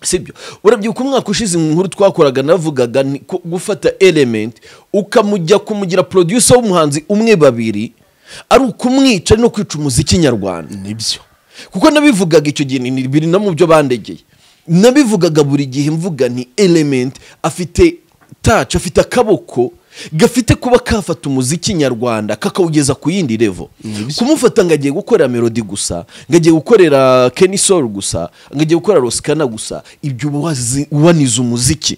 sibyo urabyibuka umwaka ushize inkuru twakoraga navugaga ni ko gufata element ukamujya kumugira producer w'umuhanzi umwe babiri ari ukumwica no kwica umuziki nyarwanda nibyo kuko nabivugaga icyo gihe ni biri no mu byo bandegeye nabivugaga buri gihe mvuga ni element afite touch afite akaboko gafite kuba kafata umuziki nyarwanda kakawugeza ku yindi levo kumufata ngo agiye gukorera melody gusa ngo agiye gukorera Kenny Soul gusa ngo agiye gukorera Roskana gusa ibyo uba wazi- waniza umuziki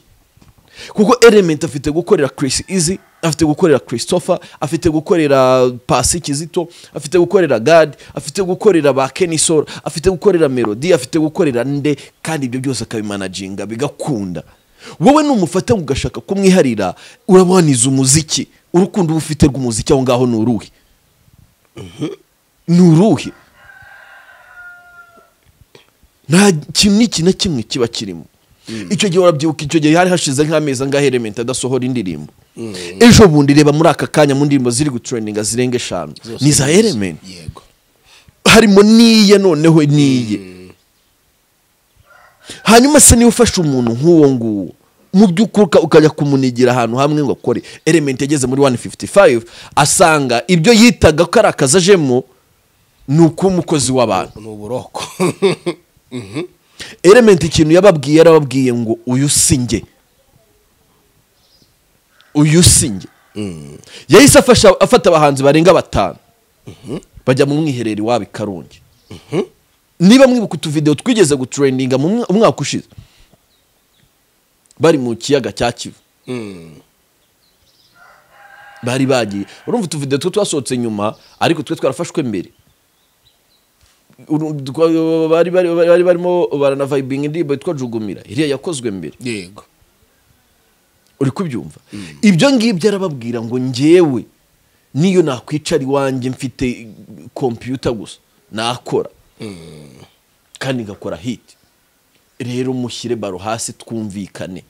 kuko element afite gukorera Chris Easy afite gukorera christopher afite gukorera pasi kizito afite gukorera gad afite gukorera ba kenisol afite gukorera melody afite gukorera nde kandi ibyo byose akabimanaginga bigakunda wowe numufata ugashaka kumwiharira uraboniza umuziki urukundo uba ufite rw'umuziki aho ngaho ni uruhe ni uruhe nta kintu n'iki na kimwe kiba kirimo icyo gihe urabyibuka icyo gihe hari hashize nk'amezi angahe elementi adasohora indirimbo ejo bundi reba muri aka kanya mu ndirimbo ziri gutrendinga zirenga eshanu Zose ni za nizo. elementi yego harimo n'iye noneho n'iye hanyuma se niba ufashe umuntu nk'uwo nguwo mu by'ukuri uka- ukajya kumunigira ahantu hamwe ngo akore element yageze muri 155 asanga ibyo yitaga ko ari akazi ajemo ni uk'umukozi w'abantu ni uburoko element ikintu yababwiye yarababwiye ngo uyu si njye uyu si njye yahise afasha- afata abahanzi barenga batanu bajya mu mwiherero iwabo i karongi niba mwibuka utuvidewo twigeze gutrendinga mu mwa- umwaka ushize bari mu kiyaga cya kivu bari bagiye urumva utuvidewo two twasohotse nyuma ariko twe twarafashwe mbere Uru- twa- bari bari- bari barimo baranavayibinga indirimbo yitwa jugumira iriya yakozwe mbere yego uri kubyumva ibyo ngibyo arababwira ngo ngewe niyo nakwicara iwanjye mfite kompiyuta gusa nakora kandi ngakora hiti rero mushyire baro hasi twumvikane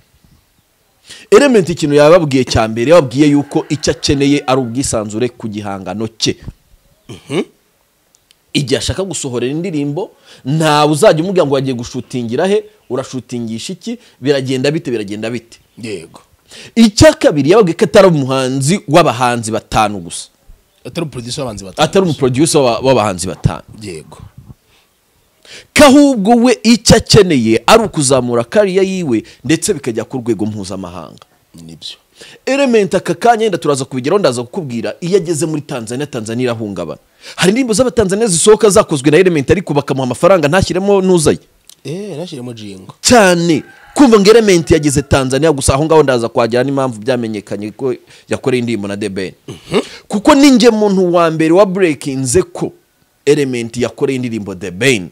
elementi ikintu yababwiye cya mbere yababwiye yuko icyo akeneye ari ubwisanzure ku gihangano cye igihe ashaka gusohorera indirimbo ntawe uzajya umubwira ngo wagiye gushutingira he urashutingisha iki biragenda bite biragenda bite yego icya kabiri yababwiye ko atari umuhanzi w'abahanzi batanu gusa atari umuproducer w'abanzi batatu atari umuproducer wa- w'abahanzi batanu yego ko ahubwo we icyo akeneye ari ukuzamura kariya yiwe ndetse bikajya ku rwego mpuzamahanga nibyo element aka kanya yenda turaza kubigeraho ndaza kukubwira iyo ageze muri tanzania tanzania irahungabana hari indirimbo z'abatanzania zisohoka zakozwe na element ariko bakamuha amafaranga ntashyiremo n'uzaye eh nashyiremo jingo cyane kumva ngo element yageze tanzania gusa aho ngaho ndaza kwajyana n'impamvu byamenyekanye ko yakoreye indirimbo na debeni kuko ninjye muntu wa mbere wa burekinze ko element yakoreye indirimbo debeni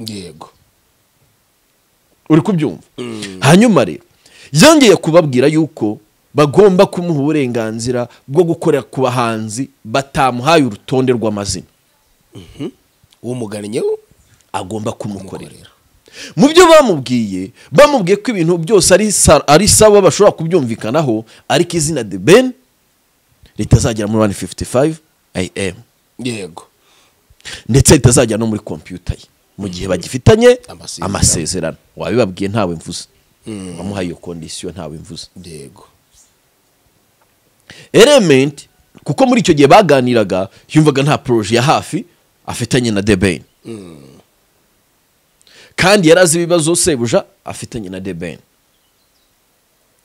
yego uri kubyumva hanyuma rero yongeye kubabwira yuko bagomba kumuha uburenganzira bwo gukorera ku bahanzi batamuhaye urutonde rw'amazina umugannye agomba kumukorera mu byo bamubwiye bamubwiye ko ibintu byose ari sa- ari sawa bashobora kubyumvikanaho ariko izina the ben ritazagera muri 155 am yego ndetse ritazajya no muri kompiyuta ye mu gihe bagifitanye Amasezerano. amasezerano wabibabwiye ntawe mvuze wamuhaye iyo kondisiyo ntawe mvuze yego element kuko muri icyo gihe baganiraga yumvaga nta poroje ya hafi afitanye na debeni kandi yari azi ibibazo sebuja afitanye na debeni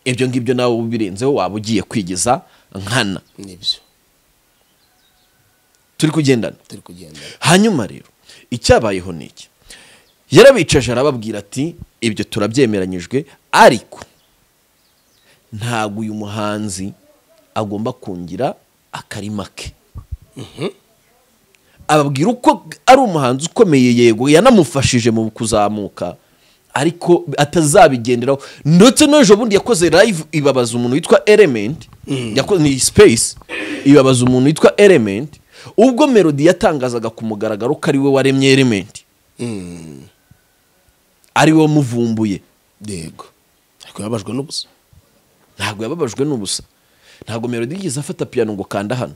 ibyo ngibyo nawe ubirenzeho waba ugiye kwigeza nkana nibyo turi kugendana turi kugenda hanyuma rero icyabayeho ni iki yarabicaje arababwira ati ibyo turabyemeranyijwe ariko ntabwo uyu muhanzi agomba kungira akarima ke ababwira uko ari umuhanzi ukomeye yego yanamufashije mu kuzamuka ariko atazabigenderaho ndetse n'ejo bundi yakoze live ibabaza umuntu witwa element yako- ni space ibabaza umuntu witwa element ubwo melody yatangazaga ku mugaragaro ko ari we waremye element ari we wamuvumbuye yego ariko yababajwe n'ubusa ntabwo yababajwe n'ubusa ntabwo melody yigeze afata piano ngo kanda hano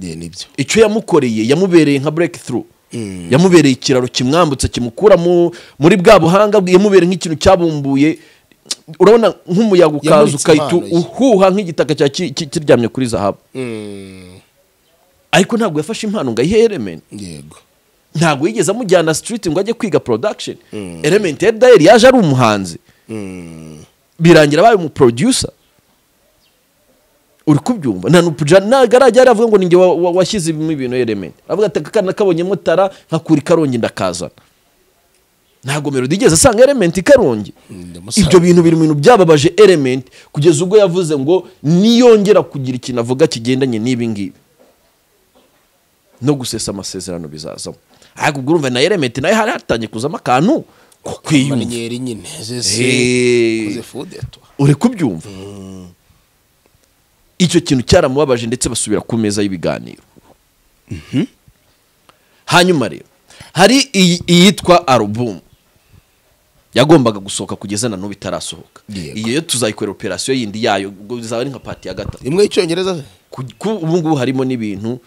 ye nibyo icyo yamukoreye yamubereye nka breakthrough Mm. yamubereye ikiraro kimwambutsa kimukura mu- muri bwa buhanga bwe yamubereye nk'ikintu cyabumbuye urabona nk'umuyaga ukaza Yamuritse ukahita impano ye. uhuha nk'igitaka cya ki- ki- kiryamye kuri zahabu Mm, ariko ntabwo yafashe impano ngo ayihe element yego ntabwo yigeze amujyana street ngo ajye kwiga production element ya dayeri yaje ari umuhanzi Mm, birangira abaye umuproducer uri kubyumva nta nupuja ntabwo arajya yaravuga ngo ninjye wa- wa- washyizemo ibintu element avuga ati aka kana kabonyemo tara nkakura ikarongi ndakazana ntabwo melody igeze asanga element ikarongi ndamusanze. ibyo bintu biri mu bintu byababaje element kugeza ubwo yavuze ngo niyongera kugira ikintu avuga kigendanye n'ibi ngibi no gusesa amasezerano bizazamo ariko ubwo urumva na element nayo hari hatangiye kuzamo akantu ko kwiyumva Mariniyeri nyine zese Eh. koze fudetwa uri kubyumva icyo kintu cyaramubabaje ndetse basubira ku meza y'ibiganiro hanyuma rero hari iyi- iyitwa alubumu yagombaga gusohoka kugeza na n'ubu itarasohoka Yego. iyo yo tuzayikorera operasiyo yindi yayo ubwo bizaba ari nka pati ya gatatu imwe y'icyongereza se Ku- ku- ubu ngubu harimo n'ibintu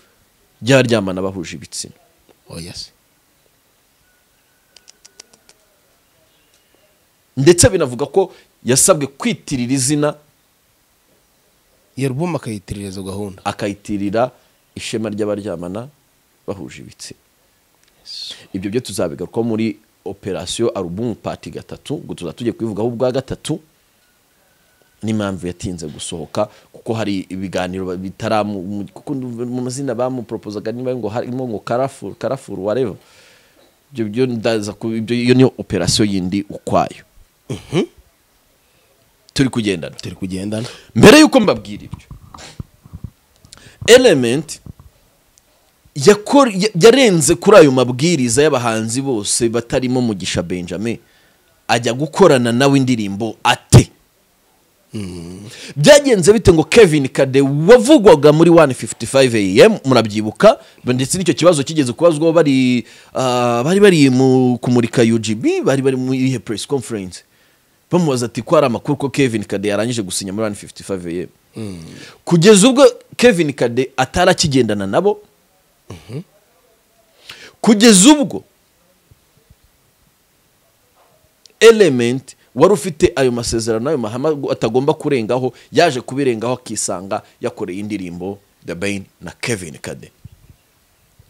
by'abaryamana bahuje ibitsina oya se ndetse binavuga ko yasabwe kwitirira izina iyo alubumu akayitiririza gahunda akayitirira ishema ry'abaryamana bahuje ibitsina ibyo byo tuzabigarukaho muri operasiyo alubumu pati gatatu ubwo tuzaba tugiye kubivugaho ubwa gatatu n'impamvu yatinze gusohoka kuko hari ibiganiro ba- bitaramu mu- kuko ndumva mu mazina bamuporopozaga niba ngo harimo ngo karafuru karafuru wareva ibyo byo ndaza ku ibyo iyo niyo operasiyo yindi ukwayo turi kugendana turi kugendana mbere y'uko mbabwira ibyo element yakor- ya- yarenze kuri ayo mabwiriza y'abahanzi bose batarimo mugisha benjamin ajya gukorana nawe indirimbo ate byagenze bite ngo kevin kade wavugwaga muri 155 am murabyibuka ndetse n'icyo kibazo kigeze kubazwaho bari ah, bari bari mu kumurika ugb bari bari mu iyihe press conference bamubaza ati ko hari amakuru ko kevin kade yarangije gusinya muri 155 am kugeza ubwo kevin kade atari akigendana nabo kugeza ubwo element wari ufite ayo masezerano ayo mahama atagomba kurengaho yaje kubirengaho akisanga yakoreye indirimbo The Bane na Kevin Kade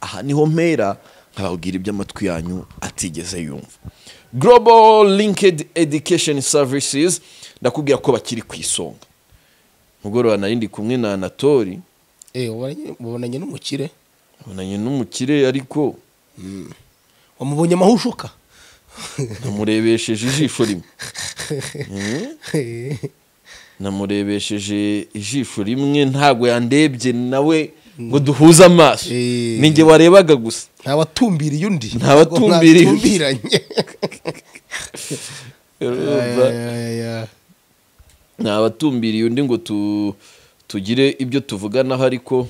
aha niho mpera nkababwira iby'amatwi yanyu atigeze yumva Global Linked Education Services ndakubwira ko bakiri ku isonga mugoroba nari ndi kumwe na Anatori mubonanye n'umukire abonanye n'umukire ariko wamubonye amahushuka namurebesheje ijisho rimwe namurebesheje ijisho rimwe ntabwo yandebye nawe ngo duhuze amaso Eh. ni njye warebaga gusa nta watumbiriye undi Nta watumbiriye undi. Mwatumbiranye. Urumva? nta watumbiriye undi ngo tu- tugire ibyo tuvuganaho ariko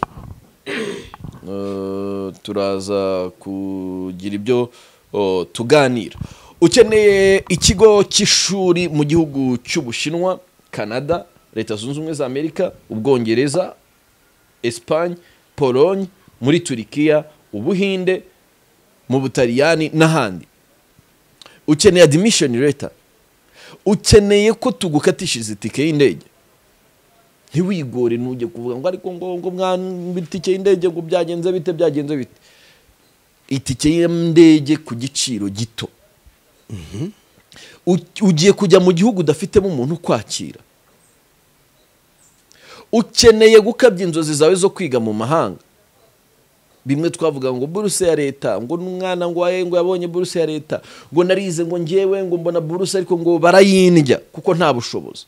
eh, turaza kugira ibyo oh, tuganira ukeneye ikigo cy'ishuri mu gihugu cy'ubushinwa canada leta zunze ubumwe za amerika ubwongereza esipanye polonye muri turikiya ubuhinde mu butaliyani n'ahandi ukeneye admission letter ukeneye ko tugukatishiriza itike y'indege ntiwigore ntujye kuvuga ngo ariko ngo ngo mwana itike y'indege ngo byagenze bite byagenze bite itike y'indege ku giciro gito U- ugiye kujya mu gihugu udafitemo umuntu ukwakira ukeneye gukabya inzozi zawe zo kwiga mu mahanga bimwe twavuga ngo buruse ya leta ngo n'umwana ngo aye ngo yabonye buruse ya leta ngo narize ngo ngewe ngo mbona buruse ariko ngo barayindya kuko nta bushobozi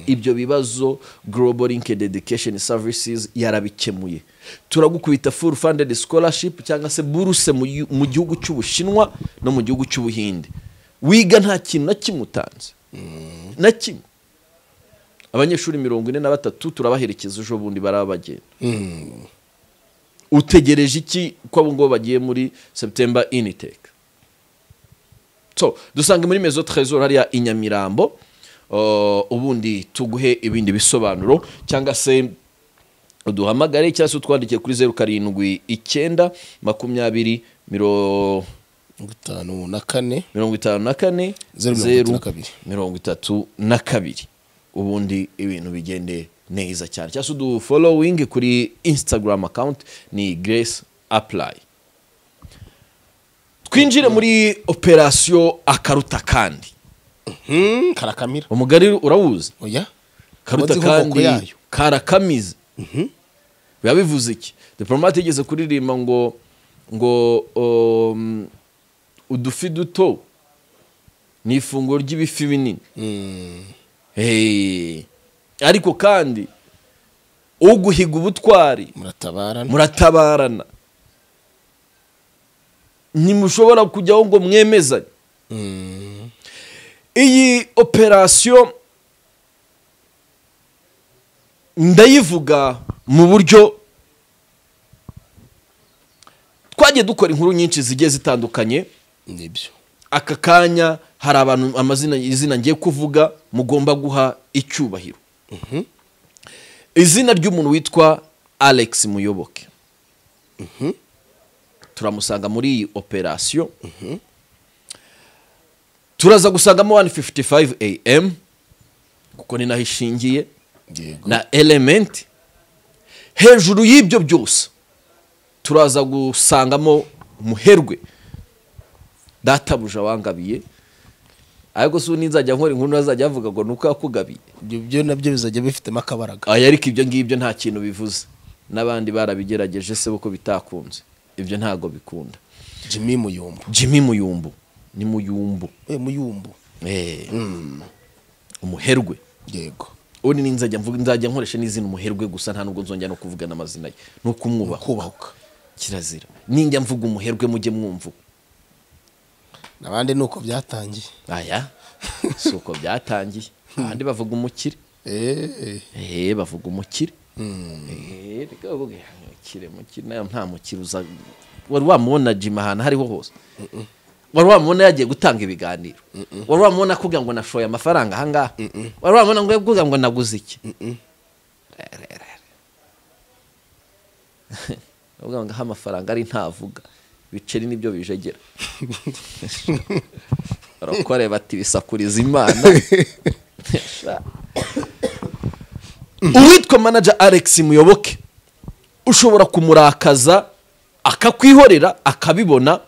ibyo bibazo global linked education services yarabikemuye turagukubita full funded scholarship cyangwa se buruse mu yu- mu gihugu cy'ubushinwa no mu gihugu cy'ubuhinde wiga nta kintu na kimwe utanze na kimwe abanyeshuri mirongo ine na batatu turabaherekeza ejo bundi barabagenda utegereje iki ko abo ngabo bagiye muri september initeke so dusange muri mezo trezor hariya i nyamirambo Uh, ubundi tuguhe ibindi bisobanuro cyangwa se uduhamagare cyangwa se utwandikiye kuri zeru karindwi icyenda makumyabiri miro- gatanu na kane mirongo itanu na kane Zeru mirongo zeru itatu na kabiri. mirongo itatu na kabiri ubundi ibintu bigende neza cyane cyangwa se udufolowingi kuri instagram account ni grace apply twinjire muri operasiyo akaruta kandi Hmm, karakamira umugari urawuzi oya karuta Abazi inkomoko kandi yayo. karakamize biba bivuze iki diporomate yigeze kuririmba ngo ngo um, udufi duto ni ifunguro ry'ibifi binini Hey. ariko kandi uguhiga ubutwari muratabarana muratabarana ntimushobora kujyaho ngo mwemezanye iyi operasiyo ndayivuga mu buryo twagiye dukora inkuru nyinshi zigiye zitandukanye nibyo aka kanya hari abantu amazina izina ngiye kuvuga mugomba guha icyubahiro izina ry'umuntu witwa alex muyoboke turamusanga muri iyi operasiyo turaza gusangamo 155 am kuko ni naho ishingiye yego na element hejuru y'ibyo byose turaza gusangamo umuherwe databuja wangabiye ariko si ninzajya nkora inkuru azajya avuga ngo ni uko yakugabiye ibyo byo nabyo bizajya bifitemo akabaraga aya ariko ibyo ngibyo nta kintu bivuze n'abandi barabigerageje se kuko bitakunze ibyo ntabwo bikunda jimmy muyumbu jimmy muyumbu ni muyumbu we muyumbu Eh. umuherwe yego ubundi ninzajya mvuga nzajya nkoresha n'izina umuherwe gusa nta nubwo nzongera no kuvuga n'amazina ye ni ukumwubaha kubahuka kirazira ninjya mvuga umuherwe mujye mwumva abandi ni uko byatangiye aya si uko byatangiye abandi bavuga umukire Eh, eee bavuga umukire eee reka bavuga umukire mukire nayo nta mukire uza wari wamubona jima ahantu aho ariho hose wari wamubona yagiye gutanga ibiganiro wari wamubona akubwira ngo nashoye amafaranga ahangaha wari wamubona ngo yakubwira ngo naguze iki bavuga ngo aho amafaranga ari ntavuga ibiceri nibyo bijegera barakore bati bisakuriza imana uwitwa manager alex muyoboke ushobora kumurakaza akakwihorera akabibona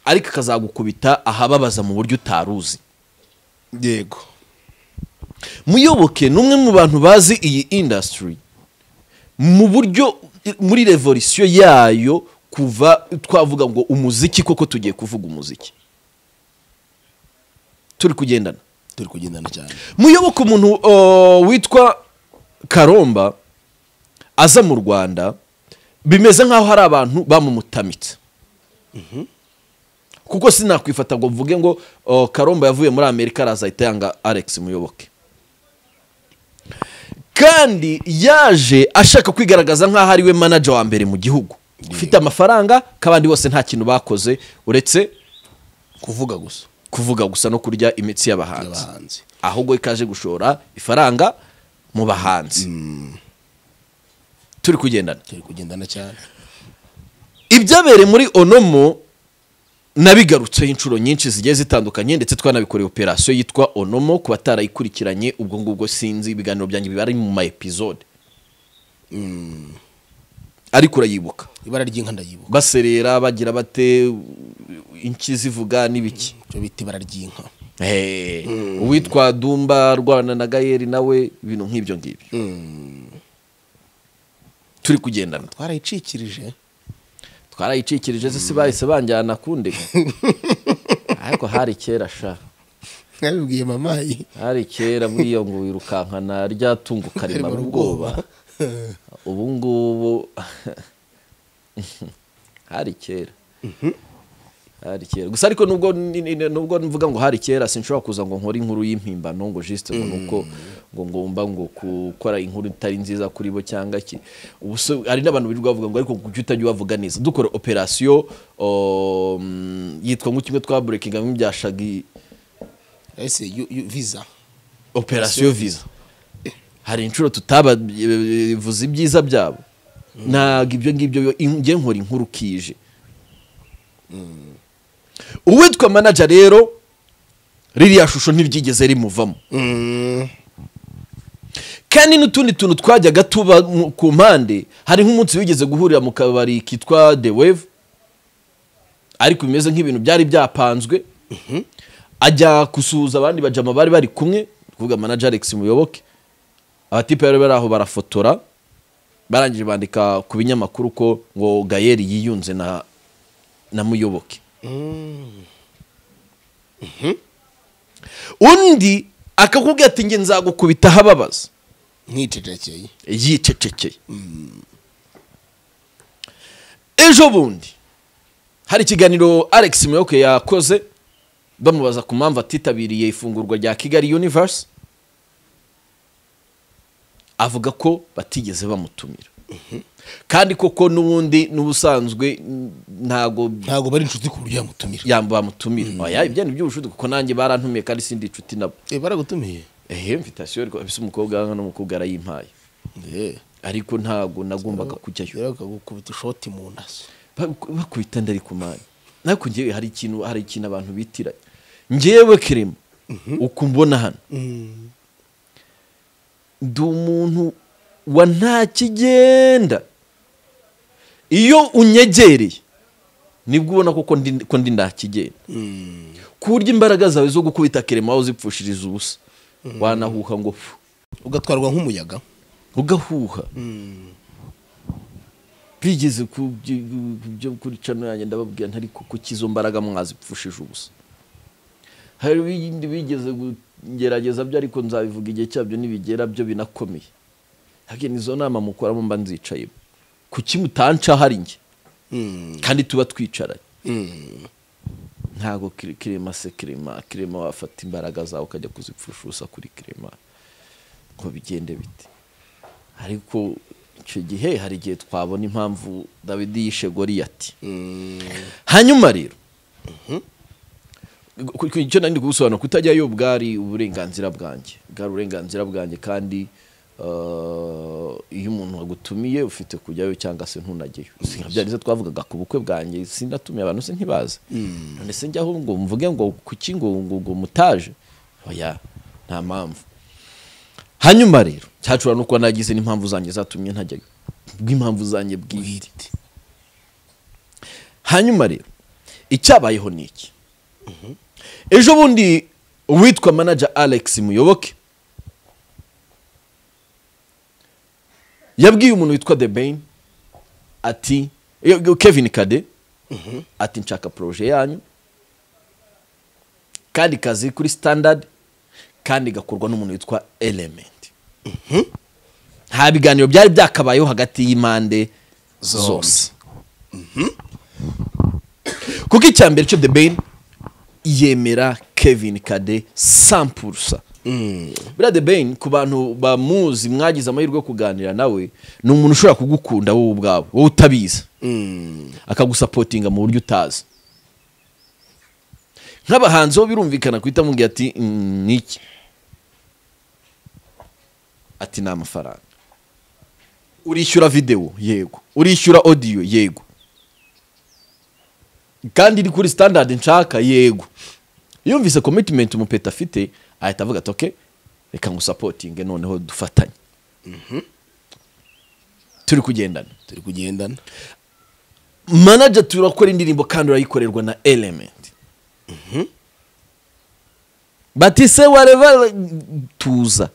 ariko akazagukubita ahababaza mu buryo utaruzi yego muyoboke ni umwe mu bantu bazi iyi industry mu buryo muri revolisiyo yayo kuva twavuga ngo umuziki koko tugiye kuvuga umuziki turi kugendana turi kugendana cyane muyoboke umuntu uh, witwa karomba aza mu rwanda bimeze nk'aho hari abantu bamumutamitse kuko sinakwifata ngo mvuge ngo uh, karomba yavuye muri amerika araza ahita yanga alex muyoboke kandi yaje ashaka kwigaragaza nk'aho ari we manager wa mbere mu gihugu ufite amafaranga k'abandi bose nta kintu bakoze uretse kuvuga gusa kuvuga gusa no kurya imitsi y'abahanzi abahanzi ahubwo ikaje gushora ifaranga mu bahanzi turi kugendana turi kugendana cyane ibyabereye muri onomo nabigarutseho inshuro nyinshi zigiye zitandukanye ndetse twanabikoreye operasiyo yitwa onomo ku batarayikurikiranye ubwo ngubwo sinzi ibiganiro byanjye biba ari mu ma episode ariko urayibuka ibara ry'inka ndayibuka baserera bagira bate inki zivuga n'ibiki cyo bita ibara ry'inka Hey, uwitwa dumba rwana na gayeri nawe ibintu nk'ibyo ngibyo turi kugendana twarayicikirije twarayicikirije se si bahise banjyana kundega ariko hari kera sha nabibwiye mamayi hari kera buriya ngo wirukankana rya tungo karimara ubwoba ubu ngubu hari kera hari kera gusa ariko nubwo ni- ni- ni- nubwo mvuga ngo hari kera sinshobora kuza ngo nkore inkuru y'impimbano ngo juste ngo nuko ngo ngomba ngo gukora inkuru itari nziza kuri bo cyangwa iki ubu so- hari n'abantu birirwa bavuga ngo ariko kuki utajya ubavuga neza dukora operasiyo um, yitwa ngo kimwe twa breaking nk'ibyashagi ese yu- yu- visa operasiyo visa hari inshuro tutabavuze ibyiza byabo ntabwo ibyo ngibyo yo- in- njye nkora inkuru kije uwitwa manager rero ririya shusho ntiryigeze rimuvamo Mm. kandi n'utundi tuntu twajyaga tuba mu- ku mpande hari nk'umunsi wigeze guhurira mu kabari kitwa the wave ariko bimeze nk'ibintu byari byapanzwe ajya gusuhuza abandi bajama bari bari kumwe ni kuvuga manager alex muyoboke abatipe bari bari aho barafotora barangije bandika ku binyamakuru ko ngo gayeri yiyunze na na muyoboke undi akakubwira ati njye nzagukubita ahababaza nkicecekeye yicecekeye ejo bundi hari ikiganiro alex muyoboke yakoze bamubaza ku mpamvu atitabiriye ifungurwa rya kigali universe avuga ko batigeze bamutumira kandi koko n'ubundi n'ubusanzwe n- ntago ntabwo bari inshuti ku buryo yamutumira yamba bamutumira oya ibyo ni iby'ubushuti kuko nanjye barantumiye kandi sindi inshuti nabo Eh, baragutumiye ehe invitation rwose umukobwa hano n'umukobwa arayimpaye Eh, ariko ntabwo nagombaga kujyayo rero bakagukubita ishoti mu nda Bak- bakubita ndari ku mani ariko njyewe hari ikintu hari ikintu abantu bitira njyewe kirema uko mbona hano ndi umuntu wa nta kigenda iyo unyegereye nibwo ubona koko ndi- ko ndi nta kigenda ku buryo imbaraga zawe zo gukubita kirema aho zipfushiriza ubusa wanahuha ngo fu ugatwarwa nk'umuyaga ugahuha bigeze ku byo- ku byo kuri cano yanjye ndababwira ntari kuko izo mbaraga mwazipfushije ubusa hari ibindi bigeze kugerageza byo ariko nzabivuga igihe cyabyo nibigera byo binakomeye hagiye izo nama mukoramo mba nzicayemo kuki mutanca hari njye Mm. kandi tuba twicaranye Mm. ntabwo kire- kirema se kirema kirema wafata imbaraga zawe ukajya kuzipfusha ubusa kuri kirema ngo bigende bite ariko icyo gihe hari igihe twabona impamvu dawidi yishe goriyati Mm. hanyuma rero ku- ku- icyo nari kugusobanura kutajyayo bwari uburenganzira bwanjye bwari uburenganzira bwanjye kandi eh, iyo umuntu agutumiye ufite kujyayo cyangwa se ntunajyeyo byarize twavugaga ku bukwe bwanjye sinatumiye abantu se ntibaza none se njyaho ngo mvuge ngo kuki ngo ngo ngo mutaje oya nta mpamvu hanyuma rero cyacura nuko nagize n'impamvu zanjye zatumye ntajyayo bw'impamvu zanjye bwite hanyuma rero icyabayeho ni iki ejo bundi uwitwa manager alex muyoboke yabwiye umuntu witwa the bain ati yo- yo- kevin kade ati nshaka proje yanyu kandi kazi kuri standard kandi igakorwa n'umuntu witwa element nta biganiro byari byakabayeho hagati y'impande zose kuko icya mbere cyo the ben yemera kevin kade sampurusa buriya the ben ku bantu bamuzi mwagize amahirwe yo kuganira nawe ni umuntu ushobora kugukunda wowe ubwawe wowe utabizi Mm. akagusapotinga mu buryo utazi nk'abahanzi bo birumvikana guhita amubwira ati "Mm, ni iki ati ni amafaranga urishyura videwo yego urishyura odiyo yego kandi iri kuri standard nshaka yego yumvise commitment umupeta afite ahita avuga ati okay reka ngusapotinge noneho dufatanye turi kugendana turi kugendana manager turakora indirimbo kandi urayikorerwa na element bati se wareva tuza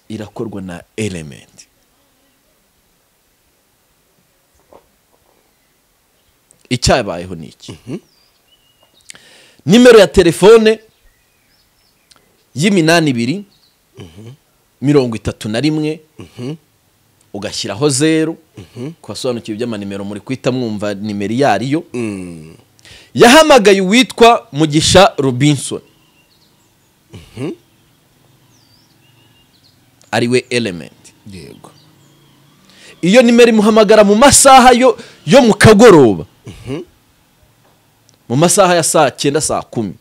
irakorwa na element icyabayeho ni iki nimero ya telefone y'iminani ibiri mirongo itatu na rimwe ugashyiraho zeru ku basobanukiwe iby'amanimero muri kwita mwumva nimero iyo ari yo yahamagaye uwitwa mugisha robinson ariwe elementi yego iyo nimero imuhamagara mu masaha yo yo mu kagoroba mu masaha ya saa cyenda saa kumi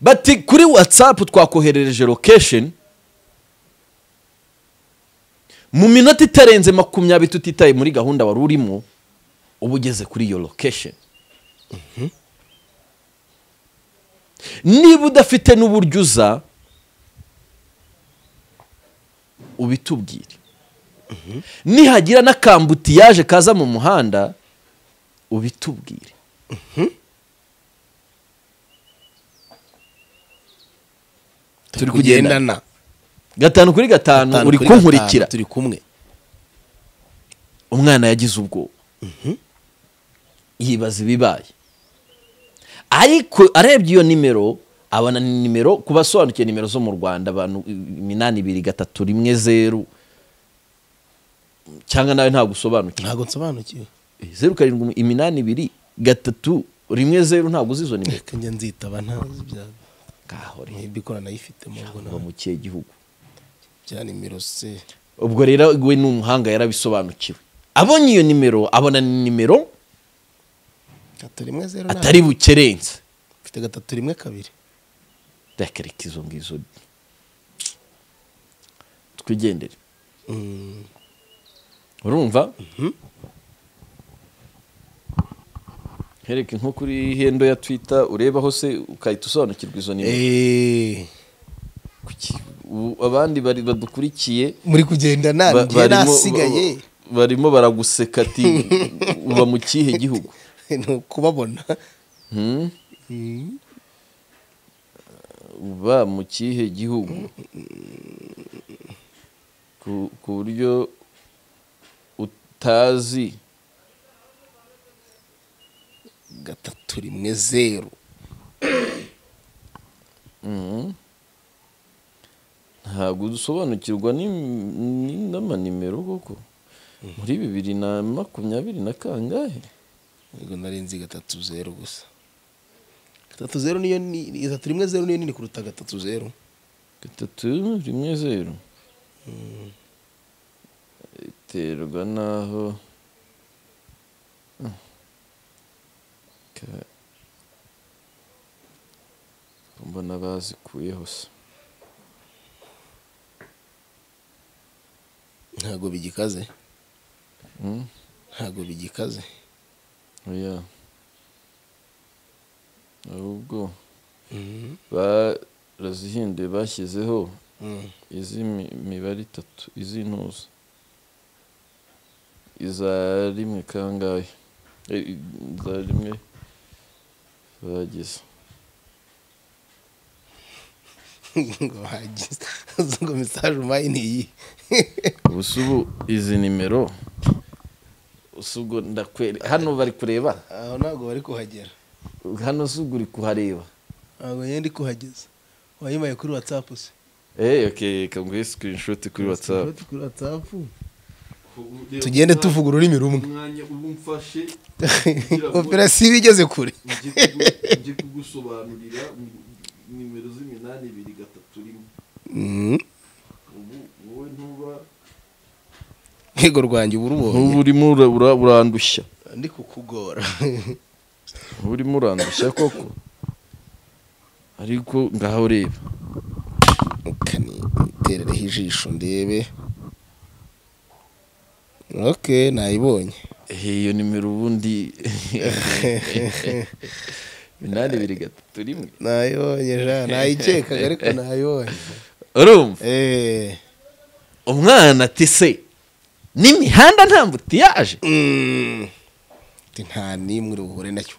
bati kuri watsapu twakoherereje lokesheni mu minota itarenze makumyabiri tutitaye muri gahunda wari urimo uba ugeze kuri iyo lokesheni niba udafite n'uburyo uza ubitubwire nihagira n'akambutiyaje kaza mu muhanda ubitubwire turi kugenda kugendana gatanu kuri gatanu Gatanu uri kuri gatanu, kunkurikira turi kumwe umwana yagize ubwoba yibaza ibibaye ariko arebye iyo nimero abona ni nimero ku basobanukiye nimero zo mu rwanda abantu iminani ibiri gatatu rimwe zeru cyangwa nawe ntabwo usobanukiwe ntabwo nsobanukiwe zeru karindwi iminani ibiri gatatu rimwe zeru ntabwo uzi izo nimero reka njya nzitaba ntazi ibya ngaho rero mwebwe ikoranayifi ubwo uba ntabwo mu kihe gihugu bya nimero se ubwo rero we ni umuhanga yarabisobanukiwe abonye iyo nimero abona ni nimero gatatu rimwe zeru nane. atari bukerense mfite gatatu rimwe kabiri reka reka izo ngizo twigendere Mm, urumva hereke nko kuri hendo ya twita urebaho se ukahita usobanukirwa izo nimero eh, Kuki- ubu abandi bari badukurikiye muri kugenda ba- nanjye barimo- nasigaye ba- barimo baraguseka ati uba mu kihe gihugu ni ukubabona Hmm? Mm, uba mu kihe gihugu ku ku buryo utazi gatatu rimwe zeru ntabwo dusobanukirwa n'im- ni- n'amanimero koko muri bibiri na makumyabiri na kangahe ubwo narenze gatatu zeru gusa gatatu zeru niyo ni- ni- gatatu rimwe zeru niyo nini kuruta gatatu zeru gatatu rimwe zeru biterwa n'aho Mm. Ka- mbona bazikuyeho se ntabwo bigikaze Mm. ntabwo bigikaze oya ahubwo barazihinduye bashyizeho Mm, iz'imibare itatu iz'intuza iza rimwe kangahe Eh, iza rimwe bagize ngo bagize ngo mesaje umpaye ni iyi ubu se ubu izi nimero se ubwo ndakwere hano bari kureba aho ntabwo bari kuhagera hano se ubwo uri kuhareba ntabwo nyine ndi kuhageza wayimaye kuri watsapu se eh okay reka nguhe screenshot kuri whatsapp kuri watsapu tugende tuvuga ururimi rumwe umwanya ubu mfashe operasiyo iba igeze kure njye kugusobanurira nimero z'iminani ibiri gatatu rimwe Mm, ubu wowe ntuba yego rwanjye uba urubonye ntuba urimo ura- ura- urandushya ndi kukugora ntuba urimo urandushya koko ariko ngaho ureba kani terereho ijisho ndebe ok nayibonye Eh, iyo nimero ubundi minani ibiri gatatu rimwe nayibonye ja nayikekaga ariko nayibonye urumva Eh, umwana ati se n'imihanda nta mbutiyaje mm, ati nta n'imwe buhure nacyo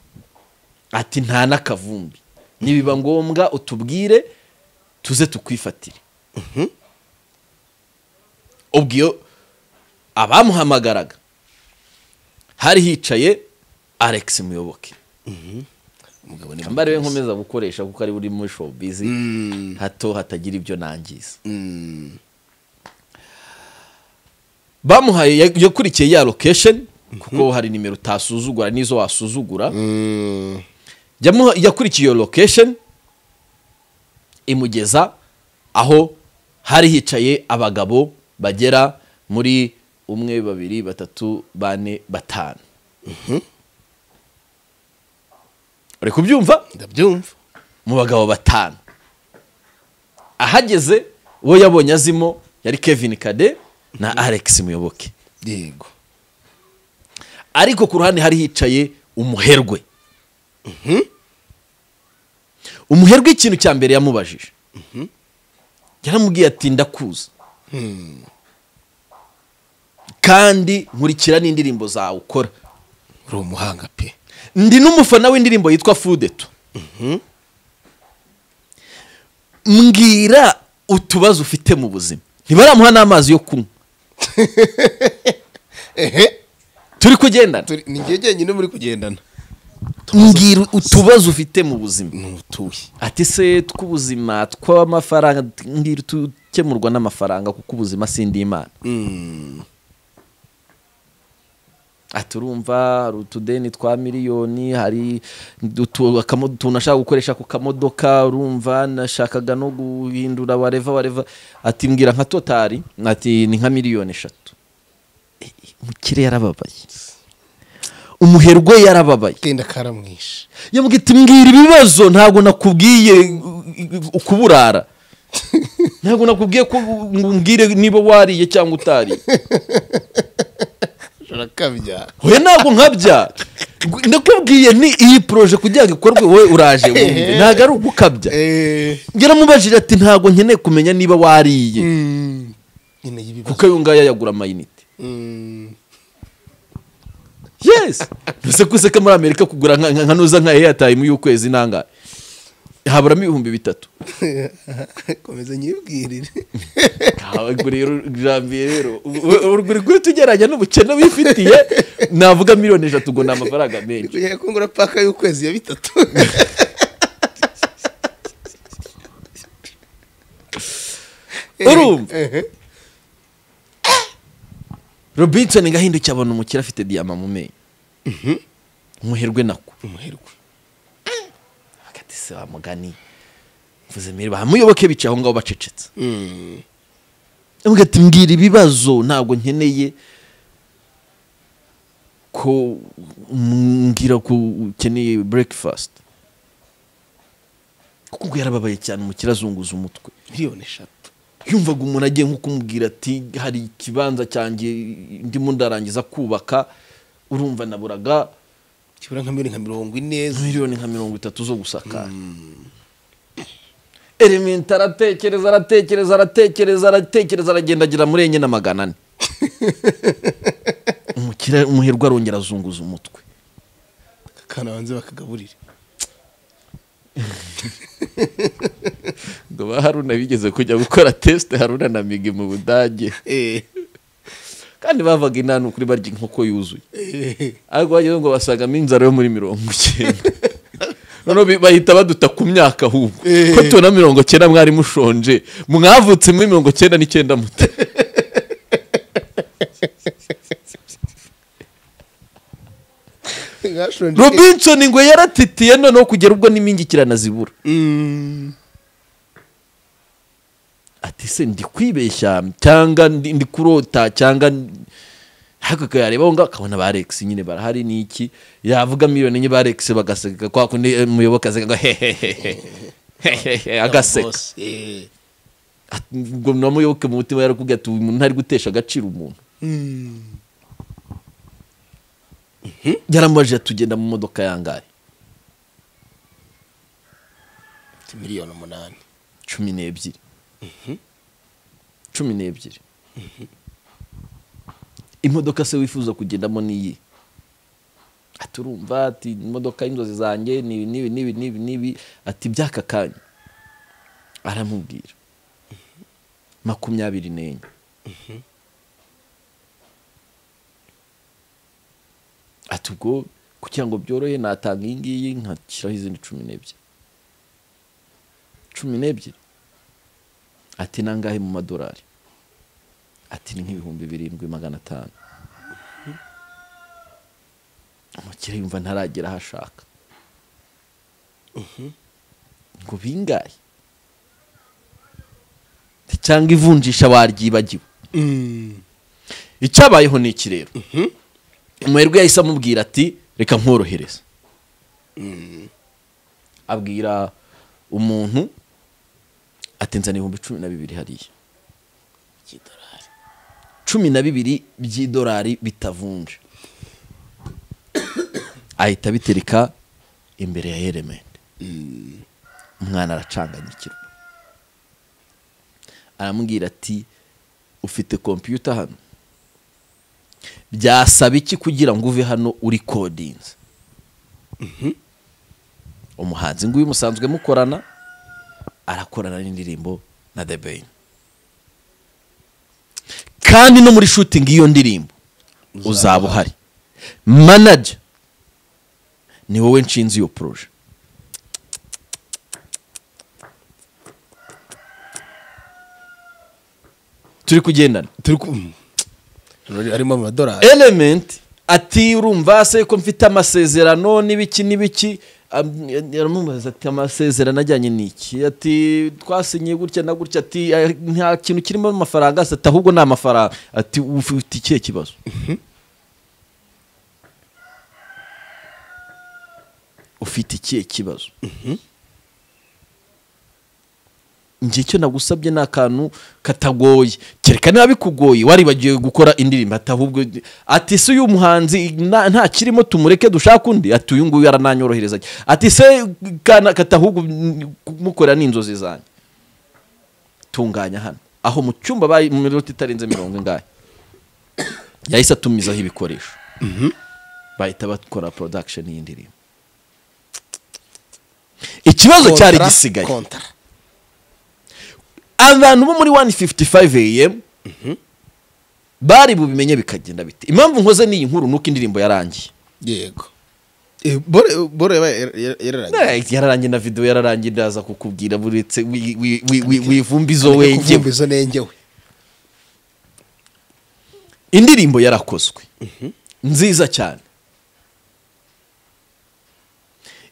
ati nta n'akavumbi nibiba ngombwa utubwire tuze tukwifatire ubwo iyo abamuhamagaraga hari hicaye alex muyoboke umugabo ni mbariwe nkomeza gukoresha kuko ari buri muri showbiz hato hatagira ibyo nangiza bamuhaye ya- yakurikiye ya location kuko hari nimero utasuzugura n'izo wasuzugura Mm. Yamuha- yakurikiye iyo location imugeza aho hari hicaye abagabo bagera muri umwe babiri batatu bane batanu uri kubyumva ndabyumva mu bagabo batanu ahageze uwo yabonye azimo yari kevin kade na alex muyoboke yego ariko ku ruhande hari hicaye umuherwe umuherwe ikintu cya mbere yamubajije yaramubwiye ati ndakuza kandi nkurikira n'indirimbo zawe ukora uri umuhanga pe ndi n'umufana w'indirimbo yitwa fudeto mbwira utubazo ufite mu buzima ntibaramuha n'amazi yo kunywa turi kugendana Turi- ni njye jyenyine muri kugendana mbwira utubazo ufite mu buzima ni utuye ati se tw'ubuzima tw'amafaranga mbwira utukemurwa n'amafaranga kuko ubuzima sindi imana ati urumva hari utudeni twa miliyoni hari utu- akamo- utuntu ashaka gukoresha ku kamodoka urumva nashakaga no guhindura wareva wareva ati mbwira nka totari ati ni nka miliyoni eshatu Eh, umukire yarababaye umuherwe yarababaye kenda karamwishe yamubwiye ati mbwira ibibazo ntabwo nakubwiye uh, uh, kuburara ntabwo nakubwiye ko ngo umbwire niba wariye cyangwa utariye urakabya oya ntabwo nkabya Gu- ndakubwiye ni iyi poroje kugira ngo ikorwe wowe uraje wumve ntabwo ari ugukabya eh yaramubajije ati ntabwo nkeneye kumenya niba wariye mm. nyine y'ibibazo kuko ayo ngaya yagura amayinite Mm. yes ntuse ko useka muri amerika kugura nka- nka nuza nka eyatayimu y'ukwezi nangahe haburamo ibihumbi bitatu komeza nyibwirire ubwo rero jambiye rero urwo ruri tugeranya n'ubukene wifitiye navuga miliyoni eshatu ngo ni amafaranga menshi kugira ngo ngura paka y'ukwezi ya bitatu Urumva? Eh, robinson ngahindukiye abona umukire afite diyama mu menyo umuherwe nako umuherwe hagati se wa mugani mvuze mbere bamuyoboke bicaye aho ngaho bacecetse Mm. avuga ati mbwira ibibazo ntabwo nkeneye ko mbwira ko ukeneye breakfast kuko ubwo yarababaye cyane umukire azunguza umutwe miliyoni eshatu yumvaga umuntu agiye nko kumubwira ati hari ikibanza cyanjye ndimo ndarangiza kubaka urumva naburaga kibura nka miliyoni nka mirongo ine miliyoni nka mirongo itatu zo gusakara elementa aratekereza aratekereza aratekereza aratekereza aragenda agira muri enye na magana ane Umukire- umuherwe arongera azunguza umutwe akana banze bakagaburire ngo ba haruna bigeze kujya gukora tesite haruna na migi mu budage Eh. kandi bavaga inani kuri barya inkoko yuzuye ariko bageze ngo basangamo inzara yo muri mirongo icyenda noneho bi- bahita baduta ku myaka ahubwo Eh. ko tubona mirongo cyenda mwari mushonje mwavutse muri mirongo cyenda n'icyenda muta Mwashonje. robinson ngo yaratitiye noneho kugera ubwo n'imingikirana zibura Mm. ati se ndi kwibeshya cyangwa ndi ndi kurota cyangwa ndi- ariko yareba aho ngaho akabona ba Alex nyine barahari ni iki yavuga miliyoni enye ba Alex bagaseka kwa kundi eh, umuyoboke aseka ngo hehehehe hehehe agaseka Boss. Eh. Ati, ngo na muyoboke mu mutima yarakubwiye ati uyu muntu ntari gutesha agaciro umuntu Mm. yaramubajije tugenda mu modoka yangahe Ati miliyoni umunani cumi n'ebyiri cumi n'ebyiri imodoka se wifuza kugendamo n'iyi ati urumva ati imodoka y'inzozi zanjye nibi nibi nibi nibi nibi ati by'aka kanya aramubwira makumyabiri n'enye ati ubwo kugira ngo byorohe natanga iyi ngiyi nkashyiraho izindi cumi n'ebyiri cumi n'ebyiri ati nangahe mu madolari ati ni nk'ibihumbi birindwi magana atanu umukire yumva ntaragera aho ashaka ngo bingahe cyangwa ivunjisha waryibagiwe icyabayeho ni iki rero umuherwe yahise amubwira ati reka nkorohereze abwira umuntu ati nzana ibihumbi cumi na bibiri hariya cumi na bibiri by'idolari bitavunje ahita abitereka imbere ya elementi umwana aracanganyikirwa aramubwira ati ufite kompiyuta hano byasaba iki kugira ngo uve hano uri kodinze umuhanzi nguyu musanzwe mukorana arakorana n'indirimbo na The Ben kandi no muri shooting y'iyo ndirimbo uzaba uhari manager ni wowe nshinze iyo poroje turi kugendana turi ku harimo amadolari element ati urumva se ko mfite amasezerano n'ibiki n'ibiki Am- aramubaza ati amasezerano ajyanye n'iki ati twasinyiye gutya na gutya ati "Eh, nta kintu kirimo amafaranga asa ati ahubwo ni amafaranga ati ufite ikihe kibazo ufite ikihe kibazo njye icyo nagusabye ni akantu katagoye kereka niba bikugoye waribagiwe gukora indirimbo ati ahubwo ati se uyu muhanzi nta nta kirimo tumureke dushaka undi ati uyu nguyu arananyorohereza ati se kana katahubwo kumukora ni inzozi zanjye tunganya hano aho mu cyumba bayi mu minota itarenze mirongo ingahe yahise atumizaho ibikoresho bahita bakora production y'indirimbo ikibazo cyari gisigaye kontara abantu bo muri 155 am bari bubimenye bikagenda bite impamvu nkoze n'iyi nkuru nuko indirimbo yarangiye yego Eh, bore bore yabaye yararanye Eh, yararangiye na video yararangiye ndaza kukubwira buretse wi- wi- wi- wi- wivumbizo wengewe izo nengewe indirimbo yarakozwe nziza cyane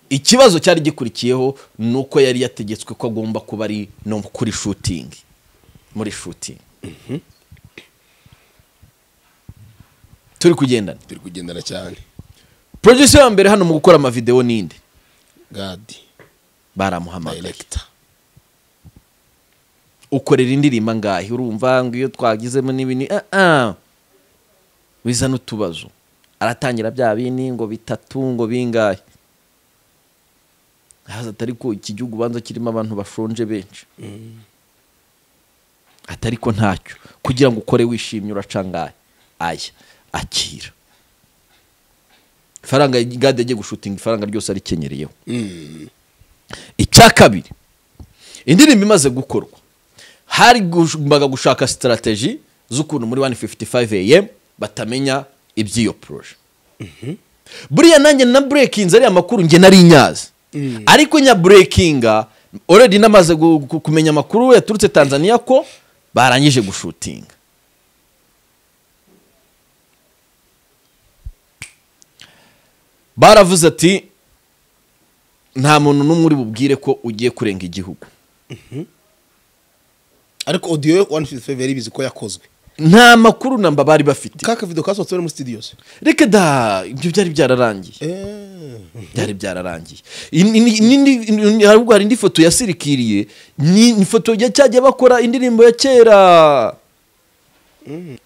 ikibazo cyari gikurikiyeho ni uko yari yategetswe ko agomba kuba ari no kuri shooting muri shooting turi kugendana turi kugendana cyane producer wa mbere hano mu gukora amavideo ninde gadi baramuhamagaye director ukorera indirimbo angahe urumva ngo iyo twagizemo n'ibini ah ah bizana utubazo aratangira bya bini ngo bitatu ngo bingahe haza atari ko iki gihugu ubanza kirimo abantu bashonje benshi atari ko ntacyo kugira ngo ukore wishimye uraca angahe aya akira ifaranga gade agiye gushutinga ifaranga ryose arikenyereyeho icya kabiri indirimbo imaze gukorwa hari gumbaga gushaka sitarateji z'ukuntu muri 155 am batamenya iby'iyo poroje buriya nanjye na burekinze ariya makuru njye nari nyazi ariko nya burekinga oredi namaze gu- ku- kumenya amakuru yaturutse tanzania ko barangije gushutinga baravuze ati nta muntu n'umwe uri bubwire ko ugiye kurenga igihugu ariko audio 155 yari bizi ko yakozwe nta makuru namba bari bafite ka kavido kasohotse muri studios reka da ibyo byari byararangiye eh byari byararangiye In- in- in- indi- in- ahubwo hari indi foto yasirikiriye ni ni foto ya cyajya bakora indirimbo ya kera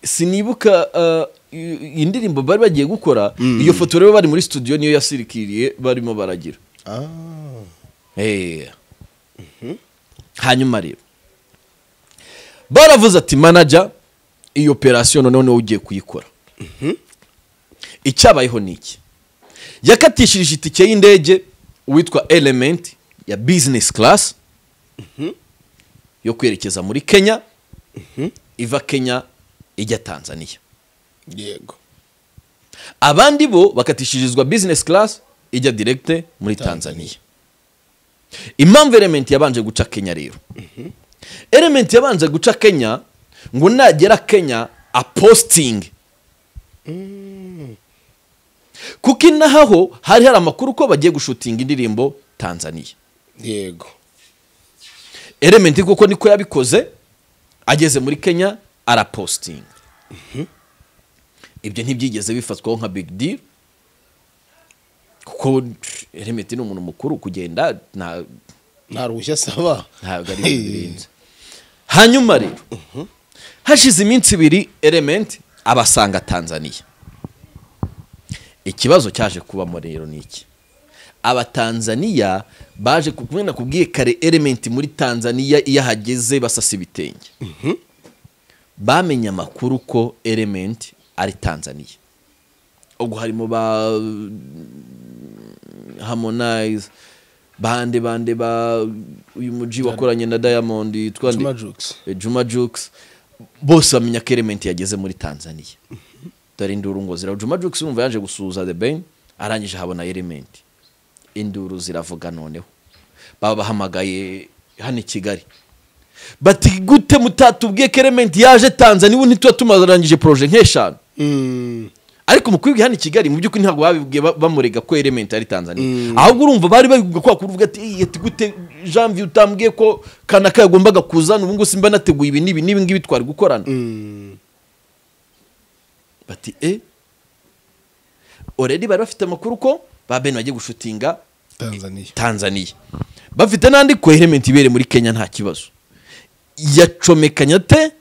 sinibuka uh, i- indirimbo bari bagiye gukora iyo foto rero bari muri studio niyo yasirikiriye barimo baragira ah Eh. hanyuma rero baravuze ati manager iyi operasiyo noneho niwe ugiye kuyikora icyabayeho ni iki yakatishirije itike y'indege uwitwa element ya business class yo kwerekeza muri kenya iva kenya ijya tanzania yego abandi bo bakatishirizwa business class ijya direct muri tanzania impamvu element yabanje guca kenya rero element yabanje guca kenya ngo nagera kenya aposting kuko inahaho hari hari amakuru ko bagiye gushutinga indirimbo tanzania yego element kuko niko yabikoze ageze muri kenya arapostinga ibyo ntibyigeze bifatwaho nka big deal kuko element ni umuntu mukuru kugenda nta nta ruhushya asaba ntabwo ari ibintu birenze hanyuma rero hashize iminsi ibiri element abasanga tanzania ikibazo cyaje kubamo rero ni iki abatanzaniya baje kumwe nakubwiye kare element muri tanzania iyo ahageze basasa ibitenge bamenye amakuru ko element ari tanzania ubwo harimo ba harmonize bande bande ba uyu muji wakoranye na diamond yitwa nde? Juma Jux. Eh, juma jukes bose bamenya ko element yageze muri tanzania dore induru ngo zira juma jukes wumva yaje gusuhuza the ben arangije habona element induru ziravuga noneho baba bahamagaye hano i kigali bati gute mutatubwiye ko element yaje tanzania ubu ntituba tumarangije proje nk'eshanu Mm. ariko mu kwibwira hano i kigali mu by'ukuri ntabwo babibwiye ba- bamurega ko element ari tanzania ahubwo urumva bari babibwiye ko wakuru uvuga ati "Ey, ati gute janvier utambwiye ko kanaka yagombaga kuzana ubu ngubu simba nateguye ibi n'ibi n'ibi ngibi twari gukorana Mm. bati e oredi bari bafite amakuru ko ba bene bagiye gushutinga tanzania tanzania bafite n'andi ko element ibereye muri kenya nta kibazo yacomekanya te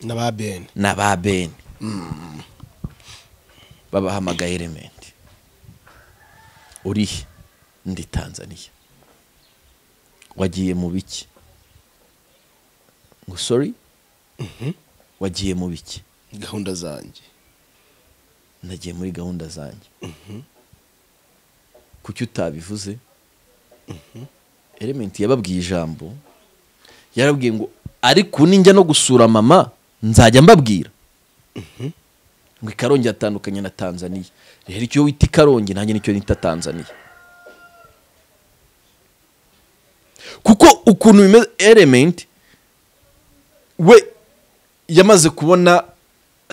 na ba bene na ba bene babahamagaye element urihe ndi tanzania wagiye mu biki ngo sorry wagiye mu biki gahunda zanjye nagiye muri gahunda zanjye kuki utabivuze elementi yababwiye ijambo yarabwiye ngo ariko ninjya no gusura mama nzajya mbabwira ngo ikarongi yatandukanye na tanzania rero icyo wita ikarongi nanjye nicyo nita tanzania kuko ukuntu bimeze elementi we yamaze kubona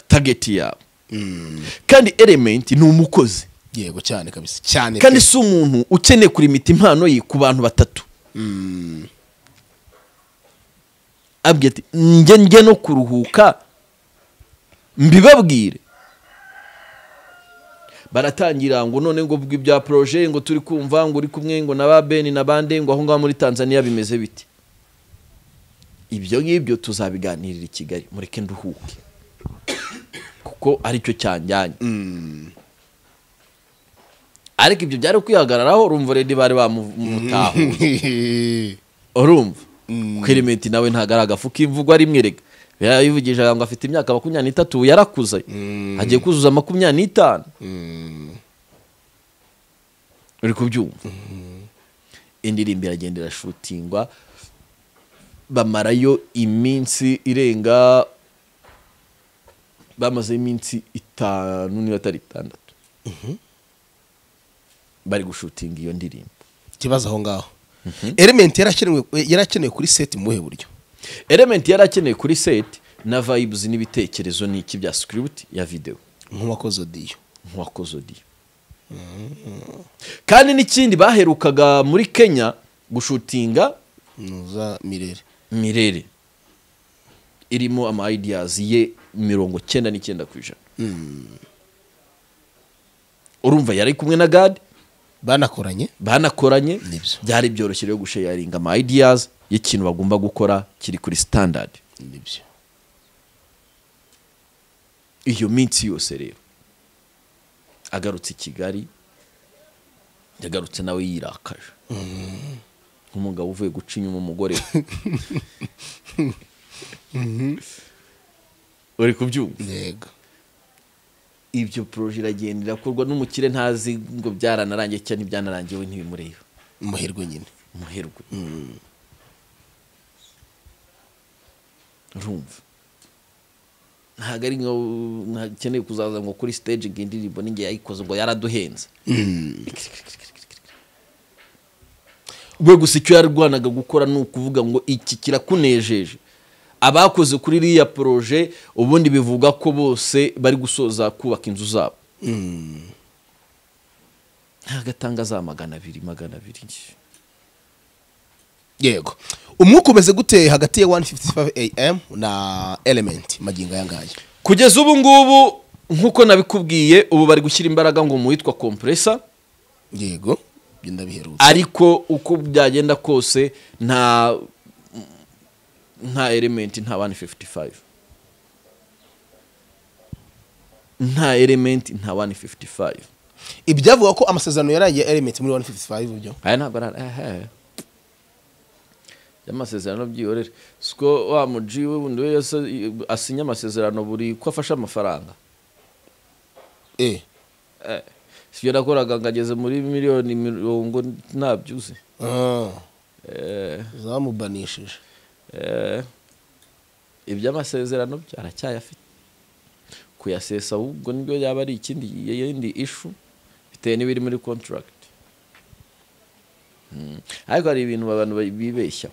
tageti yawe kandi element ni umukozi yego cyane kabisa cyane kandi pe. si umuntu ukeneye kurimita impano ye ku bantu batatu Mm. abwira ati njye njye no kuruhuka mbibabwire baratangira ngo none ngo bwi bya proje ngo turi kumva ngo uri kumwe ngo na ba beni na bande ngo aho ngaho muri tanzania bimeze bite ibyo ngibyo tuzabiganirira i kigali mureke nduhuke kuko aricyo cyanjyanye ariko ibyo byari kwihagararaho urumva redi bari bamutahuye urumva ko elementi nawe ntago ari agafuka imvugwa rimwe rega yarayivugije ngo afite imyaka makumyabiri n'itatu ubu yarakuze agiye kuzuza makumyabiri n'itanu uri kubyumva indirimbo iragenda irashutingwa bamarayo iminsi irenga bamazeho iminsi itanu niba atari itandatu bari gushutinga iyo ndirimbo ikibazo aho ngaho element yarakenewe yarakenewe kuri set mu buhe buryo element yari akeneye kuri set na vibes n'ibitekerezo ni iki bya script ya video nk'uwakoze odiyo nk'uwakoze audio kandi n'ikindi baherukaga muri kenya gushutinga nuza mirere mirere irimo ama ideas ye mirongo cyenda n'icyenda ku ijana urumva yari kumwe na gad banakoranye banakoranye Nibyo. byari byoroshye rero gushayaringa ama ideas y'ikintu bagomba gukora kiri kuri standard nibyo iyo minsi yose rero agarutse i kigali yagarutse nawe yirakaje nk'umugabo uvuye guca inyuma umugore we uri kubyumva yego ibyo poroje iragenda irakorwa n'umukire ntazi ngo byaranarangiye cyangwa ntibyanarangiye we ntibimureba umuherwe nyine umuherwe urumva ntabwo ari nkeneye kuzaza ngo kuri stage ngo indirimbo n'igihe yayikoze ngo yaraduhenze we gusa icyo yarwanaga gukora ni ukuvuga ngo iki kirakunejeje abakoze kuri iriya poroje ubundi bivuga ko bose bari gusoza kubaka inzu zabo ntabwo atanga za magana abiri magana abiri yego umwuka umeze gute hagati ya 155 am na element magingo aya ngaya kugeza ubu ngubu nk'uko nabikubwiye ubu bari gushyira imbaraga ngo mu witwa kompresa yego ibyo ndabiherutse ariko uko byagenda kose nta nta elementi nta 155 nta elementi nta 155 ibyavuga ko amasezerano yarangiye element muri 155 byo aya ntabwo ari aha amasezerano byihorere siko wa muji we wundi we yasa- asinya amasezerano buri ko afashe amafaranga eh Eh, sibyo nakoraga ngageze muri miliyoni mirongo ntabyuze ah Eh, zamubanishije eh, iby'amasezerano bye aracyayafite kuyasesa ahubwo nibyo yaba ari ikindi yindi ishu bitewe n'ibiri muri contract Mm. ariko hari ibintu abantu ba- bibeshya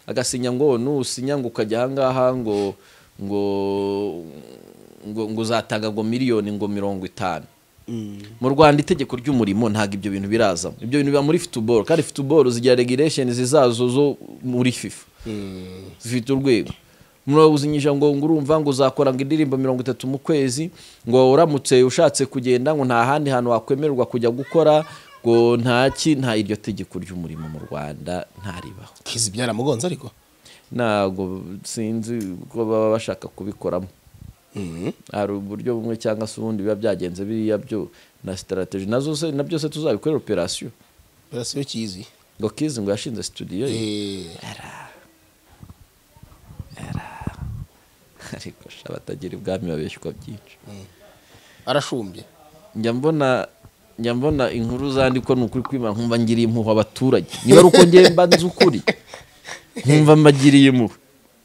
agasinya ngo nusinya ngo ukajya ahangaha ngo ngo ngo ngo uzatanga ngo miliyoni ngo mirongo itanu mu rwanda itegeko ry'umurimo ntabwo ibyo bintu birazamo ibyo bintu biba muri futuboro kandi futuboro zigira regiresheni zizazo zo muri fifa zifite urwego murabuzinyije ngo ngo urumva ngo uzakora ngo indirimbo mirongo itatu mu kwezi ngo uramutse ushatse kugenda ngo nta handi hantu wakwemererwa kujya gukora ngo ntaki nta iryo tegeko ry'umurimo mu rwanda ntaribaho kizi byaramugonze ariko ntabwo sinzi ko baba bashaka kubikoramo Mhm. hari uburyo bumwe cyangwa se ubundi biba byagenze biriya byo na sitarategi nazo se na byose tuzabikorera operasiyo birasiyo kizi ngo kizi ngo yashinze studio ye eh ariko sha batagira ibwami babeshywa byinshi arashumbye njya mbona njya mbona inkuru zandikwa ni ukuri kwima nkumva ngiriye impuhwe abaturage niba ari uko ngiye mba nzi ukuri nkumva mbagiriye impuhwe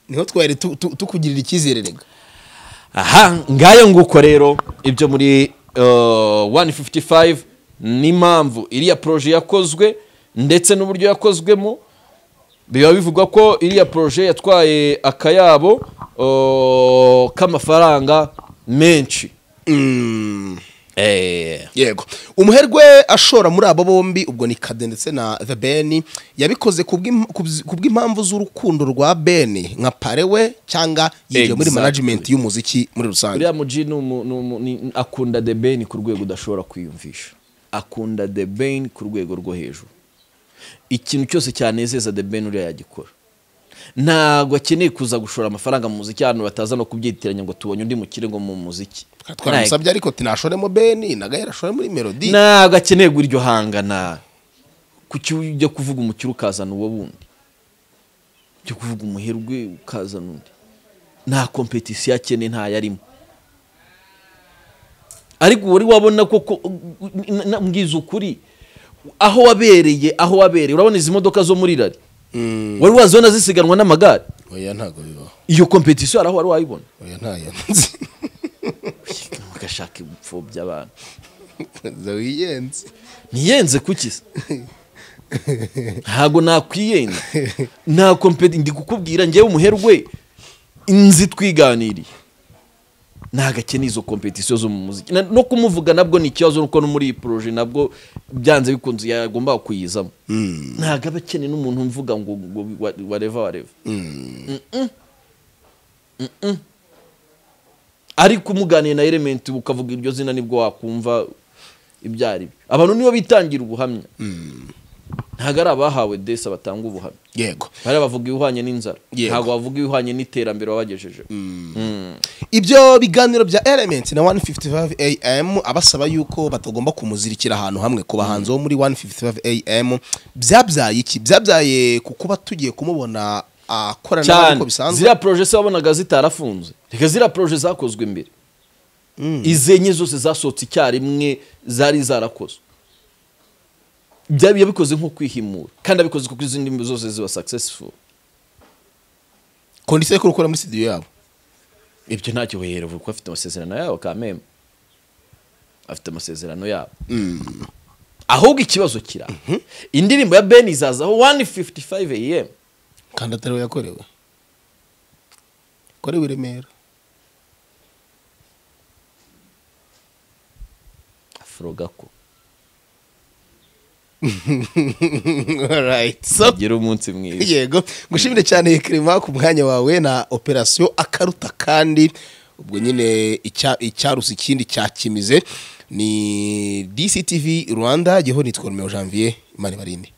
niho twari tu- tu- tukugirira icyizere rega aha ngayo nguko rero ibyo muri eh, 155 n'impamvu iriya poroje yakozwe ndetse n'uburyo yakozwemo biba bivugwa ko iriya poroje yatwaye akayabo eh, k'amafaranga menshi Mm. Eh, yego umuherwe ashora muri abo bombi ubwo ni kade ndetse na the ben yabikoze ku bw'im- ku bz- ku bw'impamvu z'urukundo rwa ben nka parewe cyangwa yigiye muri Exactly. management y'umuziki muri rusange uriya muji ni umu- ni umu- ni- akunda the ben ku rwego udashobora kwiyumvisha akunda the ben ku rwego rwo hejuru ikintu cyose cyanezeza the ben uriya yagikora ntabwo akeneye kuza gushora amafaranga mu muziki ahantu bataza no kubyitiranya ngo tubonye undi mukire ngo mu muziki Twari twaramusabye ariko tinashoremo ben nagaye arashore muri melody ntabwo akeneye guha iryo hangana kuki ujya kuvuga umukire ukazana uwo wundi ujya kuvuga umuherwe ukazana undi nta kompetisiyo akeneye ntayo arimo ariko wari wabona koko na- na- mbwiza ukuri aho wabereye aho wabereye urabona izi modoka zo muri rari Mm. wari wazibona zisiganwa n'amagare oya ntago bibaho iyo kompetisiyo hari aho wari wayibona oya ntayo nzi ugashaka ibipfobya abantu wiyenze ntiyenze kuki se ntabwo nakwiyenza nta kompeti ndi kukubwira ngewe umuherwe inzi twiganiriye ntabwo akeneye izo kompetisiyo zo mu muziki Na- no kumuvuga nabwo ni ikibazo nuko no muri iyi poroje nabwo byanze bikunze yagomba kuyizamo ntabwo aba akeneye n'umuntu umvuga ngo ngo wa- wareva wareva Mm-mm. Mm-mm. ariko umuganiye na elementi ukavuga iryo zina nibwo wakumva ibyo ari byo abantu nibo bitangira ubuhamya ntabwo ari abahawe desa batanga ubuhamya yego hari abavuga ibihwanye n'inzara Yego. ntabwo bavuga ibihwanye n'iterambere wabagejejeho ibyo biganiro bya element na 155 am abasaba yuko batagomba kumuzirikira ahantu hamwe ku bahanzi bo muri 155 am byabyaye iki byabyaye ku kuba tugiye kumubona akorana n'abandi cyane uko bisanzwe ziriya poroje se wabonaga zitarafunze reka ziriya poroje zakozwe mbere izi enye zose zasohotse icyarimwe zari zarakozwe byaba yabikoze nko kwihimura kandi abikoze kuko izindi ndirimbo zose ziba successful kondisiyo yo kurukora muri studio yabo ibyo ntacyo bahera kuko afite amasezerano yabo kameme afite amasezerano yabo ahubwo ikibazo kira indirimbo ya beni izazaho 155 am kandi atariwe yakorewe yakorewe i remera afro gako Alright, so gira umunsi mwiza yego gushimire cyane kirima ku mwanya wawe na operasiyo akaruta kandi ubwo nyine icya- icyarusa ikindi cyakimize ni dctv rwanda gihoni tworomewe janvier imana ibarinde